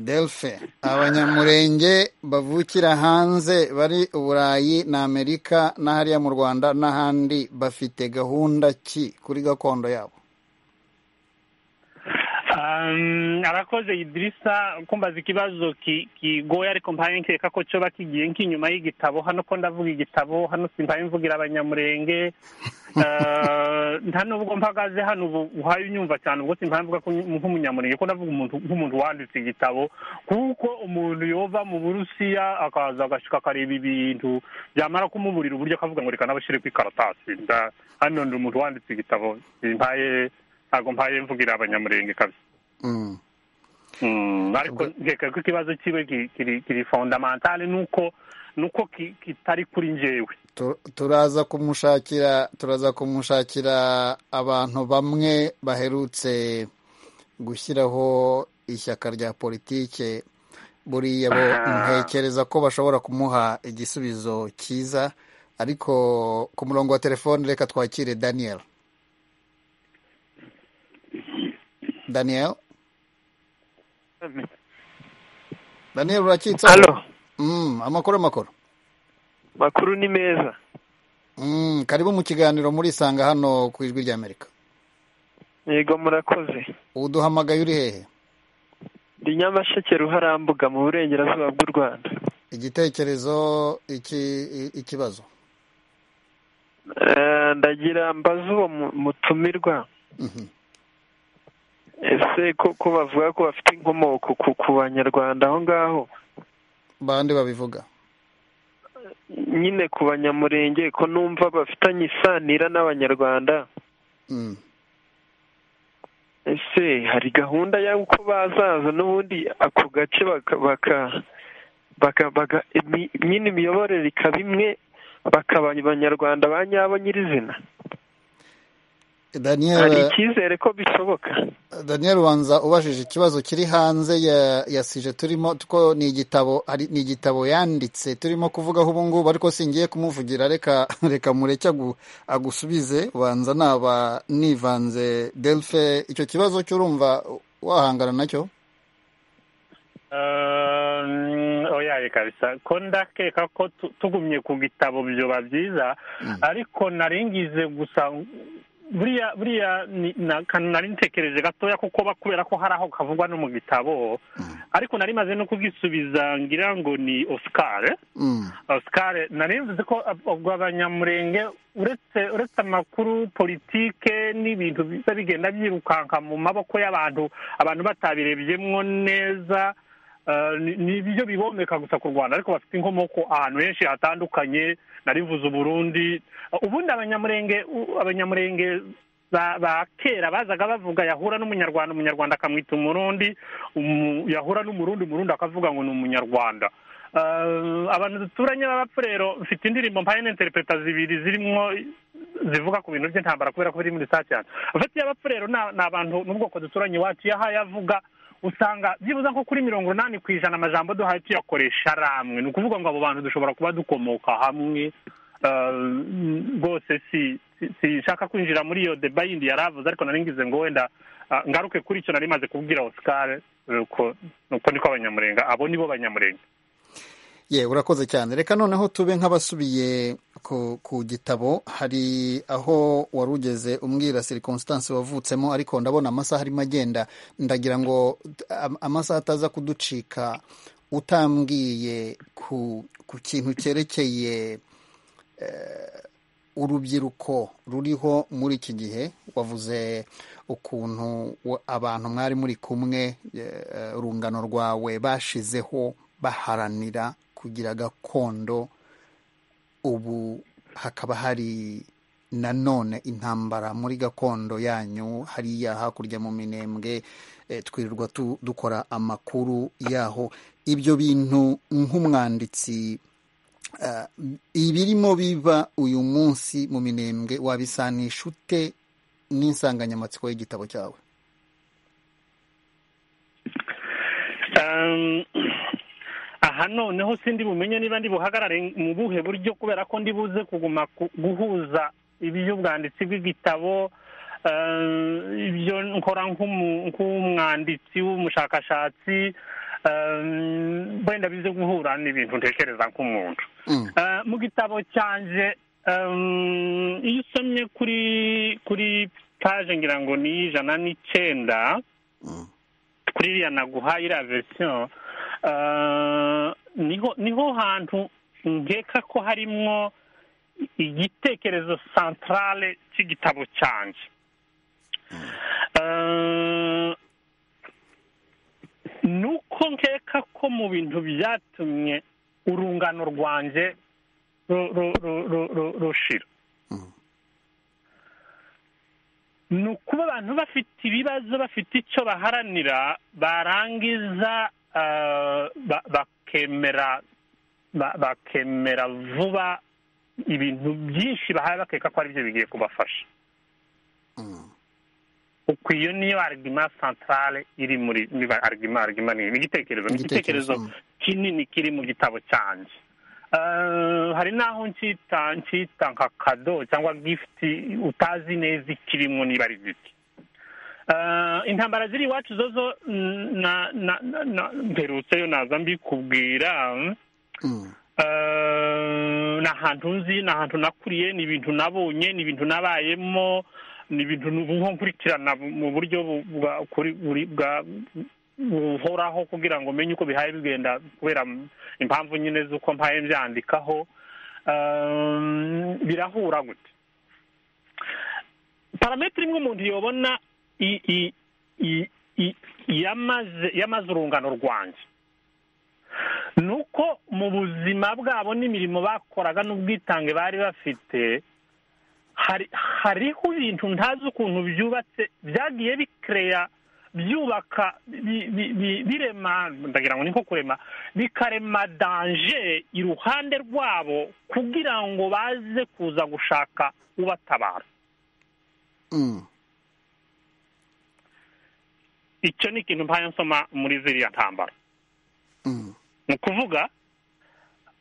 delfe abanyamurenge bavukira hanze bari uburayi na amerika n'ahariya mu rwanda n'ahandi bafite gahunda ki kuri gakondo yabo Um, arakoze idirisa kumbaza ikibazo ki- kigoye ariko mpaye nkeka ko cyoba kigiye nk'inyuma y'igitabo hano ko ndavuga igitabo hano simpaye mvugira abanyamurenge Eh, nta nubwo mpagaze hano ubu uhaye unyumva cyane ubwo simpaye mvuga ko nyu- nk'umunyamurenge ko ndavuga umuntu nk'umuntu wanditse igitabo kuko umuntu yova mu burusiya akaza agashuka akareba ibintu byamara kumuburira uburyo akavuga ngo reka nabashyire ku ikaratasi Nda- hano ndi umuntu wanditse igitabo simpaye ntabwo mpaye mvugira abanyamurenge kabisa Mm. Mm, ariko nkeka ko ikibazo kiwe ki- kiri kiri fondamentale nuko nuko ki- kitari kuri njyewe Tu- turaza kumushakira turaza kumushakira abantu bamwe baherutse gushyiraho ishyaka rya politike buriya bo Aha. ntekereza ko bashobora kumuha igisubizo cyiza ariko ku murongo wa telefone reka twakire daniel daniel daniel urakitseho Halo, Mm, amakuru amakuru makuru ni meza. Mm, karibu mu kiganiro murisanga hano ku ijwi ry'amerika Yego murakoze. uduhamagaye uri hehe Ndi Nyamasheke Ruharambuga mu burengerazuba bw'u Rwanda. igitekerezo iki i- ikibazo Eh, Ndagira mbaza uwo mu- mutumirwa Mhm. ese koko bavuga ko bafite inkomoko ku ku banyarwanda aho ngaho bande babivuga nyine ku banyamurenge ko numva bafitanye isanira n'abanyarwanda Mm. ese hari gahunda y'uko bazaza n'ubundi ako gace baka baka baka baka imi- nyine imiyoborere ikaba imwe bakaba abanyarwanda ba nyabo nyirizina daniel hari icyizere ko bishoboka daniel ubanza ubajije ikibazo kiri hanze ya ya sije turimo ko ni igitabo ari ni igitabo yanditse turimo kuvugaho ubu ngubu ariko singiye kumuvugira reka reka mureke agu- agusubize ubanza naba nivanze delphe icyo kibazo cy'urumva wahangana nacyo oya reka bisa ko ndakeka ko tu- tugumye ku bitabo byoba byiza ariko nari ngize gusa buriya buriya ni- na- ka- nari ntekereje gatoya kuko ba- kubera ko hari aho kavugwa no mu gitabo ariko nari maze no kubwisubiza ngira ngo ni oscar Mm. oscar nari mvuze ko ab- ubwo abanyamurenge uretse uretse amakuru politike n'ibintu biza bigenda byirukanka mu maboko y'abantu abantu batabirebyemo neza eh, ni- ni ibyo bibomeka gusa ku rwanda ariko bafite inkomoko ahantu henshi hatandukanye narivuze uburundi ubundi abanyamurenge u- abanyamurenge ba ba kera bazaga bavuga yahura n'umunyarwanda umunyarwanda akamwita umurundi umu- yahura n'umurundi umurundi akavuga ngo ni umunyarwanda Eh, abantu duturanye b'abapfu rero mfite indirimbo mpaye n'interpreta zibiri zirimo zivuga ku bintu by'intambara kubera ko biri muri saa cyane abafite y'abapfu rero ni a- ni abantu n'ubwoko duturanye iwacu iyo ahaye avuga usanga byibuze nko kuri mirongo inani ku ijana amajambo duhaye tuyakoresha ari amwe ni ukuvuga ngo abo bantu dushobora kuba dukomoka hamwe Eh, rwose si si- sinshaka kwinjira muri iyo deba yindi yari avuze ariko nari ngize ngo wenda ah, ngaruke kuri icyo nari maze kubwira oscar nuko nuko niko abanyamurenga abo nibo banyamurenga ye urakoze cyane reka noneho tube nk'abasubiye ku, ku gitabo hari aho wari ugeze umbwira circumstance wavutsemo ariko ndabona amasaha arimo agenda ndagira ngo am- amasaha ataza kuducika utambwiye ku, ku kintu cyerekeye urubyiruko ruriho muri iki gihe wavuze ukuntu wa- abantu mwari muri kumwe eh, urungano rwawe bashizeho baharanira kugira gakondo ubu hakaba hari nanone intambara muri gakondo yanyu hariya hakurya mu minembwe eh, twirirwa tu- dukora amakuru yaho ibyo bintu nk'umwanditsi Ah, ibirimo biba uyu munsi mu minembwe wabisanisha ute n'insanganyamatsiko y'igitabo cyawe Um, aha noneho sindi bumenye niba ndi buhagarare mu buhe buryo kubera ko ndi buze kuguma ku- guhuza iby'ubwanditsi bw'igitabo um, ibyo nkora nk'umu- nk'umwanditsi w'umushakashatsi um, wenda bize guhura n'ibintu ntekereza nk'umuntu Eh, mu gitabo cyanjye em, iyo usomye kuri kuri paje ngira ngo ni ijana n'icyenda kuri iriya naguhaye iriya verisiyo eh, niho niho hantu nkeka ko harimo igitekerezo santarare cy'igitabo cyanjye Eh, nuko nkeka ko mu bintu byatumye urungano rwanjye ru- ru- ru- ru- ru- rushira ni ukuba abantu bafite ibibazo bafite icyo baharanira barangiza eh, ba- bakemera ba- bakemera vuba ibintu byinshi bahaye bakeka ko aribyo bigiye kubafasha uko iyo niyo arigima santarare iri muri niba arigima arigima ni igitekerezo ni Igitekerezo, igitekerezo kinini kiri mu gitabo cyanjye Eh, hari n'aho ncyita ncyita nka kado cyangwa gifuti utazi neza ikirimo niba ari giti Eh, intambara ziri iwacu zo zo mm, na- na- na- na- mperutseyo naza mbikubwira Eh, ni ahantu nzi ni ahantu nakuriye ni ibintu nabonye ni ibintu nabayemo ni ibintu nubu nko nkurikirana mu buryo bu- bwa- kuri- buri- bwa- buhoraho kugira ngo menye uko bihaye bigenda kubera impamvu nyine z'uko mpaye mbyandikaho Eh, birahura gute parametero imwe umuntu yobona i- i- i- i- yamaze yamaze urungano rwanjye ni uko mu buzima bwabo n'imirimo bakoraga n'ubwitange bari bafite hari- hariho ibintu ntazi ukuntu byubatse byagiye bikereya byubaka bi- bi- bi- birema ndagira ngo ni nko kurema bikarema danje iruhande rwabo kugira ngo baze kuza gushaka ubatabara icyo ni ikintu mpaye nsoma muri ziriya ntambara ni ukuvuga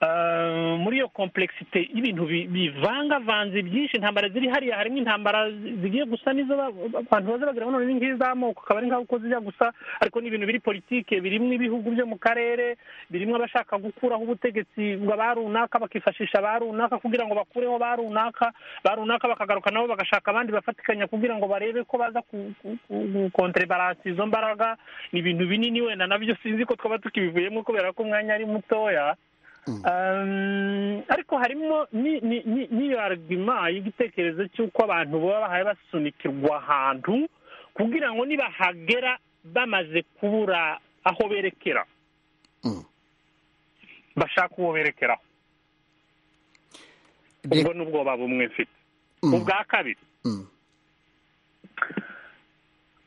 eh, muri iyo komplexite y'ibintu bi- bivangavanze byinshi intambara ziri hariya harimo intambara zigiye gusa n'izo ba- abantu baza bagira ngo none ni nk'izi z'amoko akaba ari nk'aho uko zijya gusa ariko ni ibintu biri politike birimo ibihugu byo mu karere birimo abashaka gukuraho ubutegetsi bwa runaka bakifashisha ba runaka kugira ngo bakureho ba runaka ba runaka bakagaruka nabo bagashaka abandi bafatikanya kugira ngo barebe ko baza ku- ku- ku- gukontrebaransa izo mbaraga ni ibintu binini wenda nabyo sinzi ko twaba tukibivuyemo kubera ko umwanya ari mutoya Um, ariko harimo ni- ni- ni- n'iyo argument y'igitekerezo cy'uko abantu baba bahaye basunikirwa ahantu kugira ngo nibahagera bamaze kubura aho berekera bashaka uwo berekeraho ubwo ni ubwoba bumwe mfite ubwa kabiri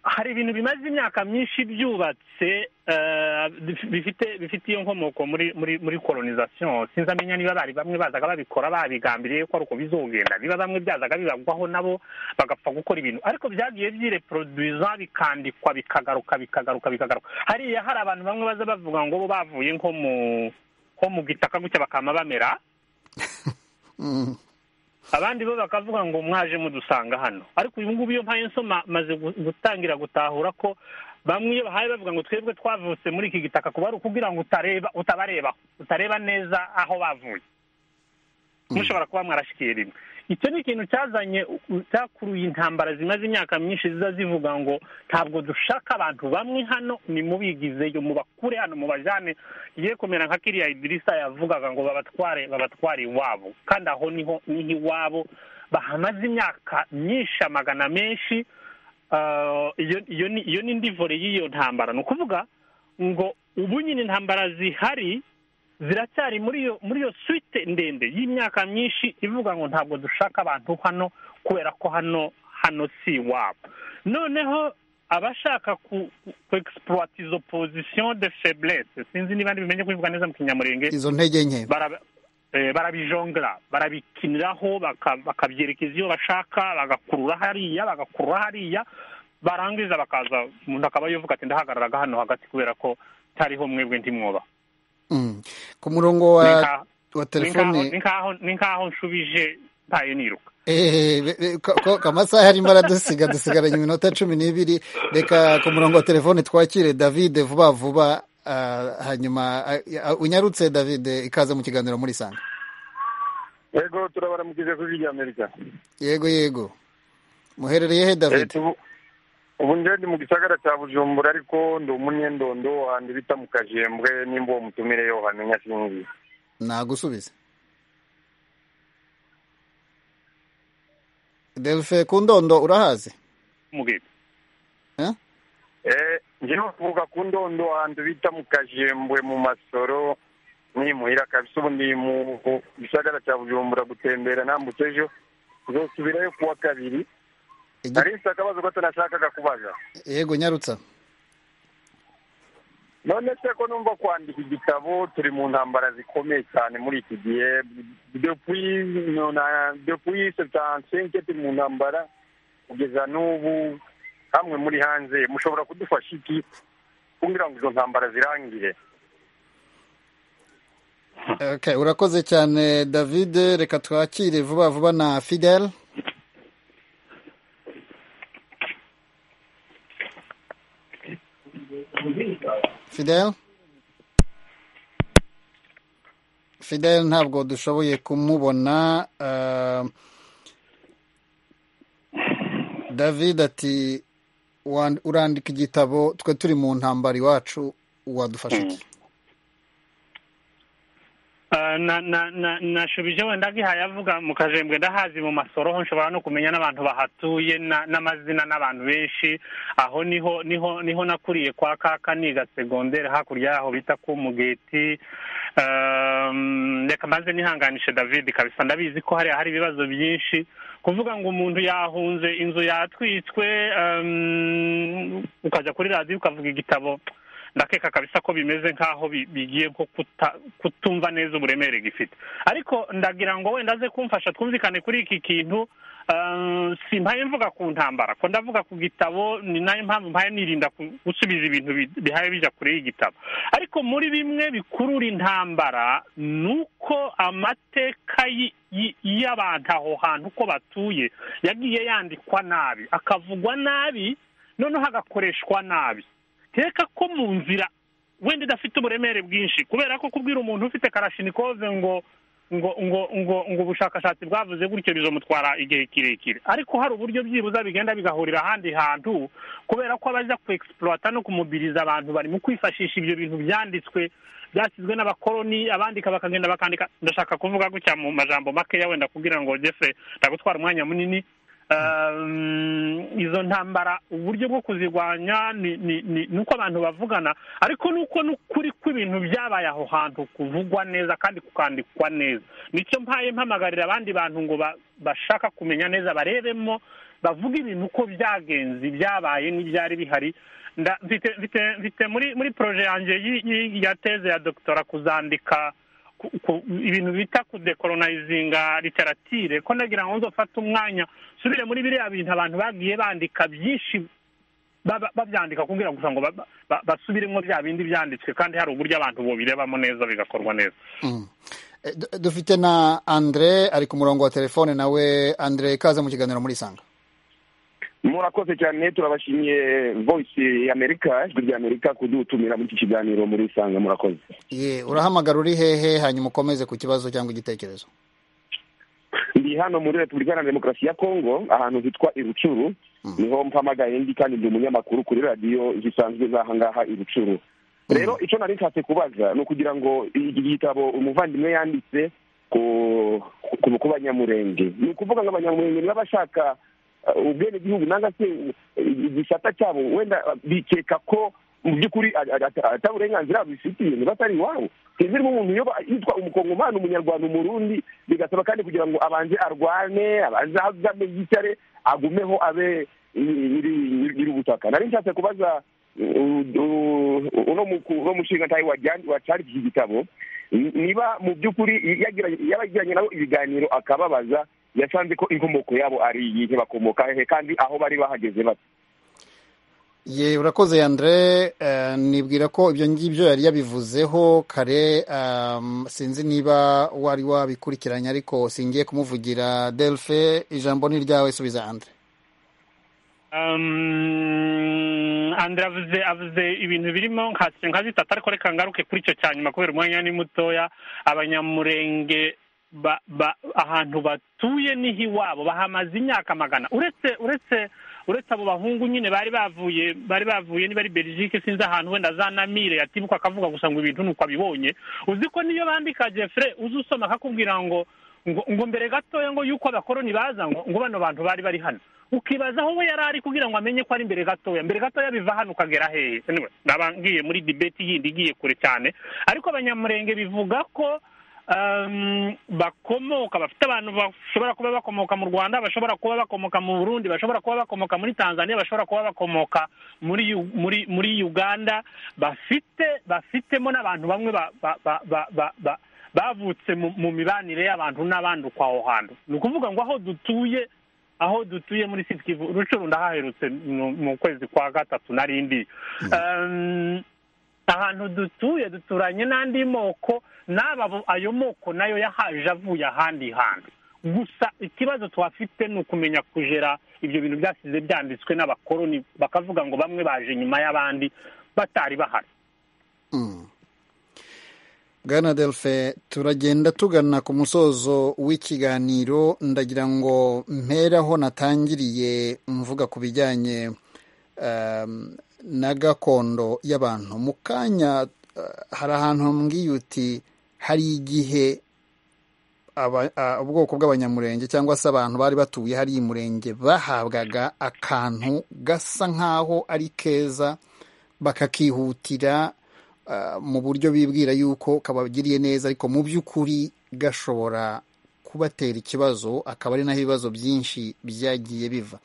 hari ibintu bimaze imyaka myinshi byubatse eh, bif- bifite bifite iyo nkomoko muri muri muri colonization sinzamenya niba bari bamwe bazaga babikora babigambiriye ko ari uko bizogenda niba bamwe byazaga bibagwaho nabo bagapfa gukora ibintu ariko byagiye byireproduiza bikandikwa bikagaruka bikagaruka bikagaruka hariya hari abantu bamwe baza bavuga ngo bo bavuye nko mu nko mu gitaka gutya bakama bamera abandi bo bakavuga ngo mwaje mudusanga hano ariko uyu ngubu iyo mpaye nsoma maze gu- gutangira gutahura ko bamwe iyo bahaye bavuga ngo twebwe twavutse muri iki gitaka kuba ari ukugira ngo utareba utabareba utareba neza aho bavuye mushobora kuba mwarashikiye rimwe icyo ni ikintu cyazanye cyakuruye intambara zimaze imyaka myinshi ziza zivuga ngo ntabwo dushaka abantu bamwe hano nimubigizeyo mubakure hano mubajyane igiye kumera nka kiriya idirisa yavugaga ngo babatware babatware iwabo kandi aho niho niho iwabo bahamaze imyaka myinshi amagana menshi Ah, iyo iyo ni iyo ni ndivore y'iyo ntambara ni ukuvuga ngo ubu nyine intambara zihari ziracyari muri iyo muri iyo suite ndende y'imyaka myinshi ivuga ngo ntabwo dushaka abantu hano kubera ko hano hano si iwabo noneho abashaka ku ku exploit izo position de faiblesse sinzi niba ndibimenye kubivuga neza mu kinyamurenge izo ntege nke bara- eh, barabijongera barabikiniraho baka- bakabyerekeza iyo bashaka bagakurura hariya bagakurura hariya barangiza bakaza umuntu akaba yuvuga ati ndahagararaga hano hagati kubera ko ntariho mwebwe ntimwoba Mm. ku murongo Ni wa nka- wa ni nkaho- telefone ni nkaho- ni nkaho nshubije ntaye niruka Eh, be- be- ko- ko- ko amasaha arimo aradusiga dusigaranye iminota cumi n'ibiri reka ku murongo wa telefone twakire david vuba vuba ah, hanyuma ah, ah, unyarutse david ikaze mu kiganiro muri sanga yego turabaramukije kuri rya amerika yego yego muherereye he david Eh, tubu- ubu nje ndi mu gisagara cya bujumbura ariko ndi umunyendondo wanjye bita mu kajembwe nimba uwo mutumire yo wamenya sinzi nagusubize delfe ku ndondo urahazi mugebe Eh? Eh, njyewe uvuga ku ndondo wanjye bita mu kajembwe mu masoro nimuhira kabisa ubu ndi mu gisagara cya bujumbura gutembera nambutse ejo uzosubirayo ku wa kabiri ariko akabazo gato nashakaga kubaza yego nyarutsa none se ko numva kwandika igitabo turi mu ntambara zikomeye cyane muri iki gihe depuis nona- depuis setansenke turi mu ntambara kugeza n'ubu hamwe muri hanze mushobora kudufasha iki kugira ngo izo ntambara zirangire Okay, urakoze cyane david reka twakire vuba vuba na fidel fidel fidel ntabwo dushoboye kumubona ah, david ati "Wan- urandika igitabo twe turi mu ntambara iwacu wadufasha iki Ah, na na na nashubije wenda nkihaye avuga mu kajembwe ndahazi mu masoro ho nshobora no kumenya n'abantu bahatuye na- n'amazina n'abantu benshi aho niho niho niho nakuriye kwa kaka niga segondere hakurya yaho bita ku mugeti Um, reka maze nihanganishe david kabisa ndabizi ko hariya hari ibibazo byinshi kuvuga ngo umuntu yahunze inzu yatwitswe um, ukajya kuri radiyo ukavuga igitabo ndakeka kabisa ko bimeze nk'aho bi- bigiye nko kuta- kutumva neza uburemere gifite ariko ndagira ngo wenda aze kumfasha twumvikane kuri iki kintu simpaye mvuga ku ntambara ko ndavuga ku gitabo ni nayo mpamvu mpaye nirinda gusubiza ibintu bihaye bija kure y'igitabo ariko muri bimwe bikurura intambara ni uko amateka y'abantu aho hantu uko batuye yagiye yandikwa nabi akavugwa nabi noneho agakoreshwa nabi teka ko mu nzira wenda idafite uburemere bwinshi kubera ko kubwira umuntu ufite karashinikove ngo ngo ngo ngo ngo ubushakashatsi bwavuze gutyo bizomutwara igihe kirekire ariko hari uburyo byibuza bigenda bigahurira ahandi hantu kubera ko abaza kuexploita no kumubiriza abantu bari mu kwifashisha ibyo bintu byanditswe byashyizwe n'abakoloni abandika bakagenda bakandika ndashaka kuvuga gutya mu majambo makeya wenda kugira ngo jeffrey ndagutwara umwanya munini izo ntambara uburyo bwo kuzirwanya ni uko abantu bavugana ariko ni uko n'ukuri kw'ibintu byabaye aho hantu kuvugwa neza kandi kukandikwa neza nicyo mpaye mpamagarira abandi bantu ngo bashaka kumenya neza barebemo bavuga ibintu uko byagenze ibyabaye n'ibyari bihari mfite muri poroje yanjye ya teze ya dogitora kuzandika ibintu bita kudekoronayizinga literatire ko nagira ngo nzofate umwanya nsubire muri biriya bintu abantu bagiye bandika byinshi babyandika kugira gusa ngo basubiremo bya bindi byanditswe kandi hari uburyo abantu bubirebamo neza bigakorwa neza dufite na andre ari ku murongo wa telefone nawe andre ikaze mu kiganiro muri sanga murakoze cyane turabashimiye voyisi y'amerika ijwi ry'amerika kudutumira muri iki kiganiro muri isanga murakoze urahamagara uri hehe hanyuma ukomeze ku kibazo cyangwa igitekerezo ndi hano muri repubulika iharanira demokarasi ya kongo ahantu hitwa irucuru niho mpamagaye ndi kandi ndi umunyamakuru kuri radiyo zisanzwe z'aha ngaha irucuru rero icyo nari nshatse kubaza ni ukugira ngo iki gitabo umuvandimwe yanditse ku banyamurenge ni ukuvuga ngo abanyamurenge n'abashaka ubwenegihugu nanga se igisata cyabo wenda bikeka ko mu by'ukuri ataburenganzira bifitiye niba atari iwabo ntizirimo umuntu yitwa umukongomani umunyarwanda umurundi bigasaba kandi kugira ngo abanze arwane abanze ahagame yicare agumeho abe nyiri ubutaka nari nshatse kubaza uno mushingantahe wacari iki gitabo niba mu by'ukuri yabagiranye nabo ibiganiro akababaza yasanze ko inkomoko yabo ari iyihe bakomoka hehe kandi aho bari bahageze bate ye urakoze yandere nibwira ko ibyo ngibyo yari yabivuzeho kare sinzi niba wari wabikurikiranye ariko singiye kumuvugira delphe ijambo ni iryawe subiza yandere andire avuze avuze ibintu birimo nka zitatu ariko reka ngaruke kuri icyo cya nyuma kubera umwanya ni mutoya abanyamurenge ahantu batuye niho iwabo bahamaze imyaka magana uretse uretse uretse abo bahungu nyine bari bavuye bari bavuye niba ari berijike sinzi ahantu wenda za namire yatibuka akavuga gusa ngo ibintu nuko abibonye uzi ko niyo bandika jeffre uzi usoma akakubwira ngo ngo mbere gatoya ngo yuko abakoroni baza ngo ngo bano bantu bari bari hano ukibaza aho we yari ari kugira ngo amenye ko ari mbere gatoya mbere gatoya biva hano ukagera hehe naba ngiye muri dibeti yindi igiye kure cyane ariko abanyamurenge bivuga ko bakomoka bafite abantu bashobora kuba bakomoka mu rwanda bashobora kuba bakomoka mu burundi bashobora kuba bakomoka muri tanzania bashobora kuba bakomoka muri muri muri uganda bafite bafitemo n'abantu bamwe bavutse mu mibanire y'abantu n'abandi uko aho hantu ni ukuvuga ngo aho dutuye aho dutuye muri sitikivu rucuru ndahaherutse mu kwezi kwa gatatu narindi ahantu dutuye duturanye n'andi moko n'aba ayo moko nayo yahaje avuye ahandi hantu gusa ikibazo tuhafite ni ukumenya kujera ibyo bintu byasize byanditswe n'abakoroni bakavuga ngo bamwe baje nyuma y'abandi batari bahari bwana delphe turagenda tugana ku musozo w'ikiganiro ndagira ngo mperaho natangiriye mvuga ku bijyanye na gakondo y'abantu mu kanya hari ahantu hambwiye uti hari igihe ubwoko bw'abanyamurenge cyangwa se abantu bari batuye hari murenge bahabwaga akantu gasa nk'aho ari keza bakakihutira mu buryo bibwira yuko kabagiriye neza ariko mu by'ukuri gashobora kubatera ikibazo akaba ari naho ibibazo byinshi byagiye biva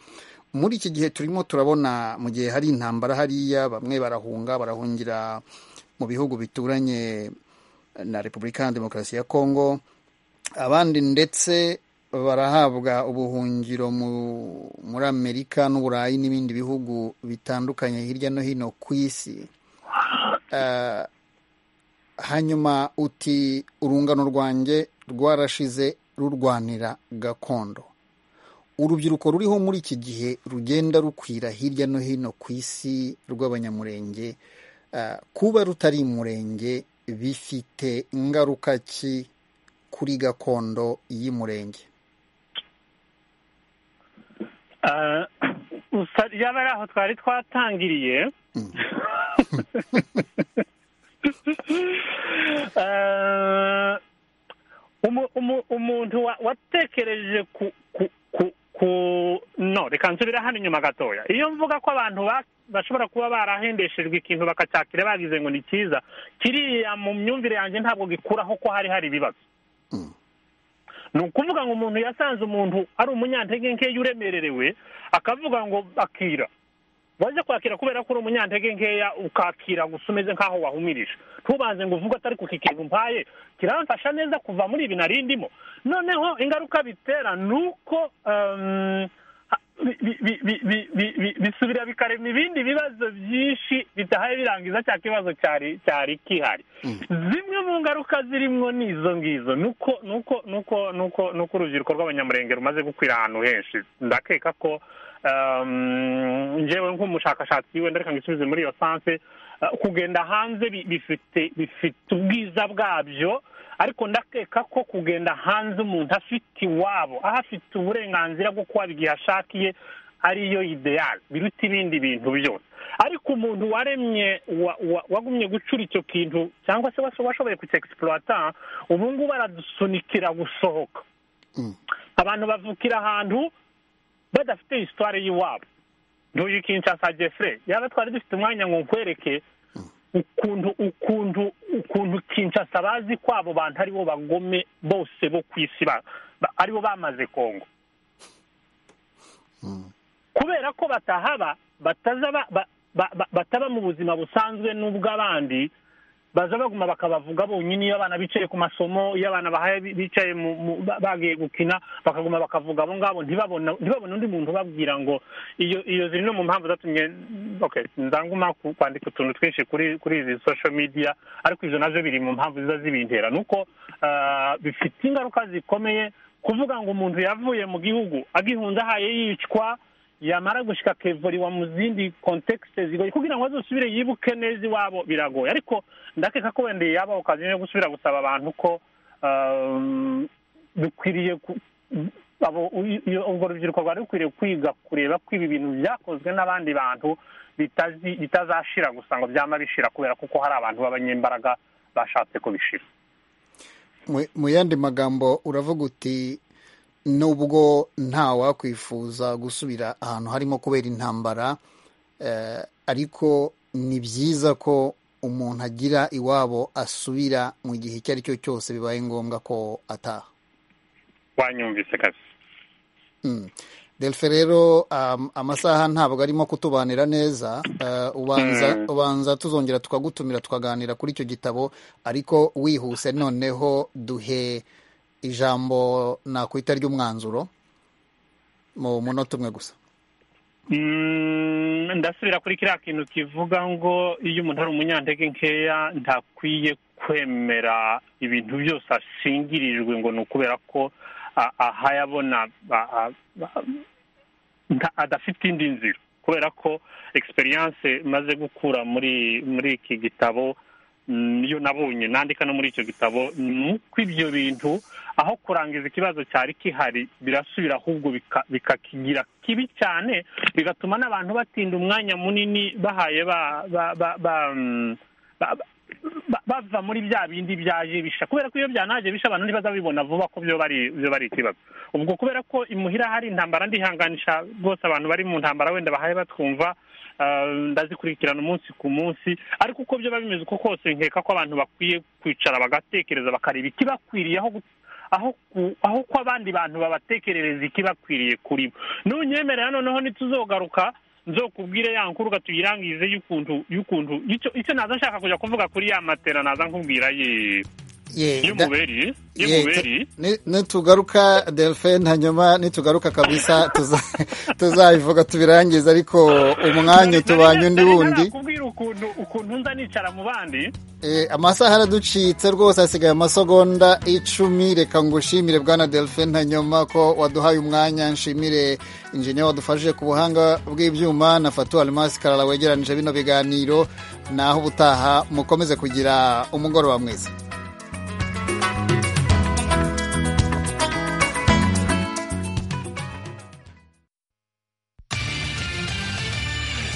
muri iki gihe turimo turabona mu gihe hari intambara hariya bamwe barahunga barahungira mu bihugu bituranye na repubulika ya demokarasi ya kongo abandi ndetse barahabwa ubuhungiro muri amerika n'uburayi n'ibindi bihugu bitandukanye hirya no hino ku isi hanyuma uti urungano rwanjye rwarashize rurwanira gakondo urubyiruko ruriho muri iki gihe rugenda rukwira hirya no hino ku isi rw'abanyamurenge kuba rutari umurenge bifite ingaruka ki kuri gakondo y'umurenge yaba ari aho twari twatangiriye umuntu watekereje ku no reka nsubire hano inyuma gatoya iyo mvuga ko abantu bashobora kuba barahendeshejwe ikintu bakacyakira bagize ngo ni cyiza kiriya mu myumvire yanjye ntabwo gikuraho ko hari hari ibibazo ni ukuvuga ngo umuntu yasanze umuntu ari umunyantege nkeya uremererewe akavuga ngo akira waje kwakira kubera ko uri umunyantege nkeya ukakira gusa umeze nk'aho wahumirije ntubanze ngo uvuge atari kuki kintu mpaye kiramfasha neza kuva muri ibi narindimo noneho ingaruka bitera ni uko bisubira bikarema ibindi bibazo byinshi bitahaye birangiza cya kibazo cyari cyari kihari zimwe mu ngaruka zirimo ni izo ngizo ni uko urubyiruko rw'abanyamurenge rumaze gukwira ahantu henshi ndakeka ko ngewe nk'umushakashatsi wenda reka ngisubize muri iyo sanse kugenda hanze bifite bifite ubwiza bwabyo ariko ndakeka ko kugenda hanze umuntu afite iwabo aho afite uburenganzira bwo kuba igihe ashakiye ariyo ideyari biruta ibindi bintu byose ariko umuntu waremye wagumye gucura icyo kintu cyangwa se washoboye kucyegisipurata ubu ngubu aradusunikira gusohoka abantu bavukira ahantu badafite isitwari y'iwabo ntuyu kinshasa jefure yaba twari dufite umwanya ngo nkwereke ukuntu ukuntu ukuntu kinshasa bazi ko abo bantu aribo bagome bose bo ku isi aribo bamaze kongo kubera ko batahaba bataba mu buzima busanzwe n'ubw'abandi baza baguma bakabavuga bonyine iyo abana bicaye ku masomo iyo abana bahaye bicaye bagiye gukina bakaguma bakavuga abo ngabo ntibabone undi muntu ubabwira ngo iyo iyo ziri no mu mpamvu zatumye nzanguma kwandika utuntu twinshi kuri kuri izi social media ariko izo nazo biri mu mpamvu ziza zibintera ni uko bifite ingaruka zikomeye kuvuga ngo umuntu yavuye mu gihugu agihunze ahaye yicwa yamara gushyika kevuriwa mu zindi kontekisite zigoye kugira ngo azusubire yibuke neza iwabo biragoye ariko ndakeka ko wenda yabaho kazi yo gusubira gusaba abantu ko dukwiriye urwo rubyiruko rwari rukwiriye kwiga kureba ko ibi bintu byakozwe n'abandi bantu bitazashira gusa ngo byaba bishira kubera kuko hari abantu b'abanyembaraga bashatse kubishira mu yandi magambo uravuga uti nubwo wakwifuza gusubira ahantu harimo kubera intambara ariko ni byiza ko umuntu agira iwabo asubira mu gihe icyo ari cyo cyose bibaye ngombwa ko ataha wanyumvise kazi delfe rero amasaha ntabwo arimo kutubanira neza ubanza tuzongera tukagutumira tukaganira kuri icyo gitabo ariko wihuse noneho duhe ijambo nakwita ry'umwanzuro mu munota umwe gusa ndasubira kuri kiriya kintu kivuga ngo iyo umuntu ari umunyantege nkeya ntakwiye kwemera ibintu byose ashingirijwe ngo ni ukubera ko ahayabona adafite indi nzira kubera ko egisperiyanse imaze gukura muri muri iki gitabo niyo nabonye nandika no muri icyo gitabo ni uko ibyo bintu aho kurangiza ikibazo cyari kihari birasubira ahubwo bikakigira kibi cyane bigatuma n'abantu batinda umwanya munini bahaye bava muri bya bindi byaje bisha kubera ko iyo byanaje bisha abantu ntibazabibona vuba ko byo bari ikibazo ubwo kubera ko imuhira hari intambara ndihanganisha rwose abantu bari mu ntambara wenda bahaye batwumva ndazikurikirana umunsi ku munsi ariko uko byaba bimeze uko kose nkeka ko abantu bakwiye kwicara bagatekereza bakareba ikibakwiriye aho ko abandi bantu babatekerereza ikibakwiriye kuri bo ntunyemerera noneho ntituzogaruka nzokubwire ya nkuru tuyirangize y'ukuntu y'ukuntu icyo naza nshaka kujya kuvuga kuri ya matera naza nkubwira yeee Ye, da- y'umuberi ye, y'umuberi tu- ni- nitugaruka delphine hanyuma nitugaruka kabisa tuza- tuzabivuga tubirangize ariko umwanya utubanye undi wundi kubwira ukuntu ukuntu nza nicara mu bandi Eh, amasaha araducitse rwose hasigaye amasegonda icumi reka ngushimire bwana delphine hanyuma ko waduhaye umwanya nshimire injinya wadufashije ku buhanga bw'ibyuma na fatu alimasi karara wegeranije bino biganiro naho ubutaha mukomeze kugira umugoroba mwiza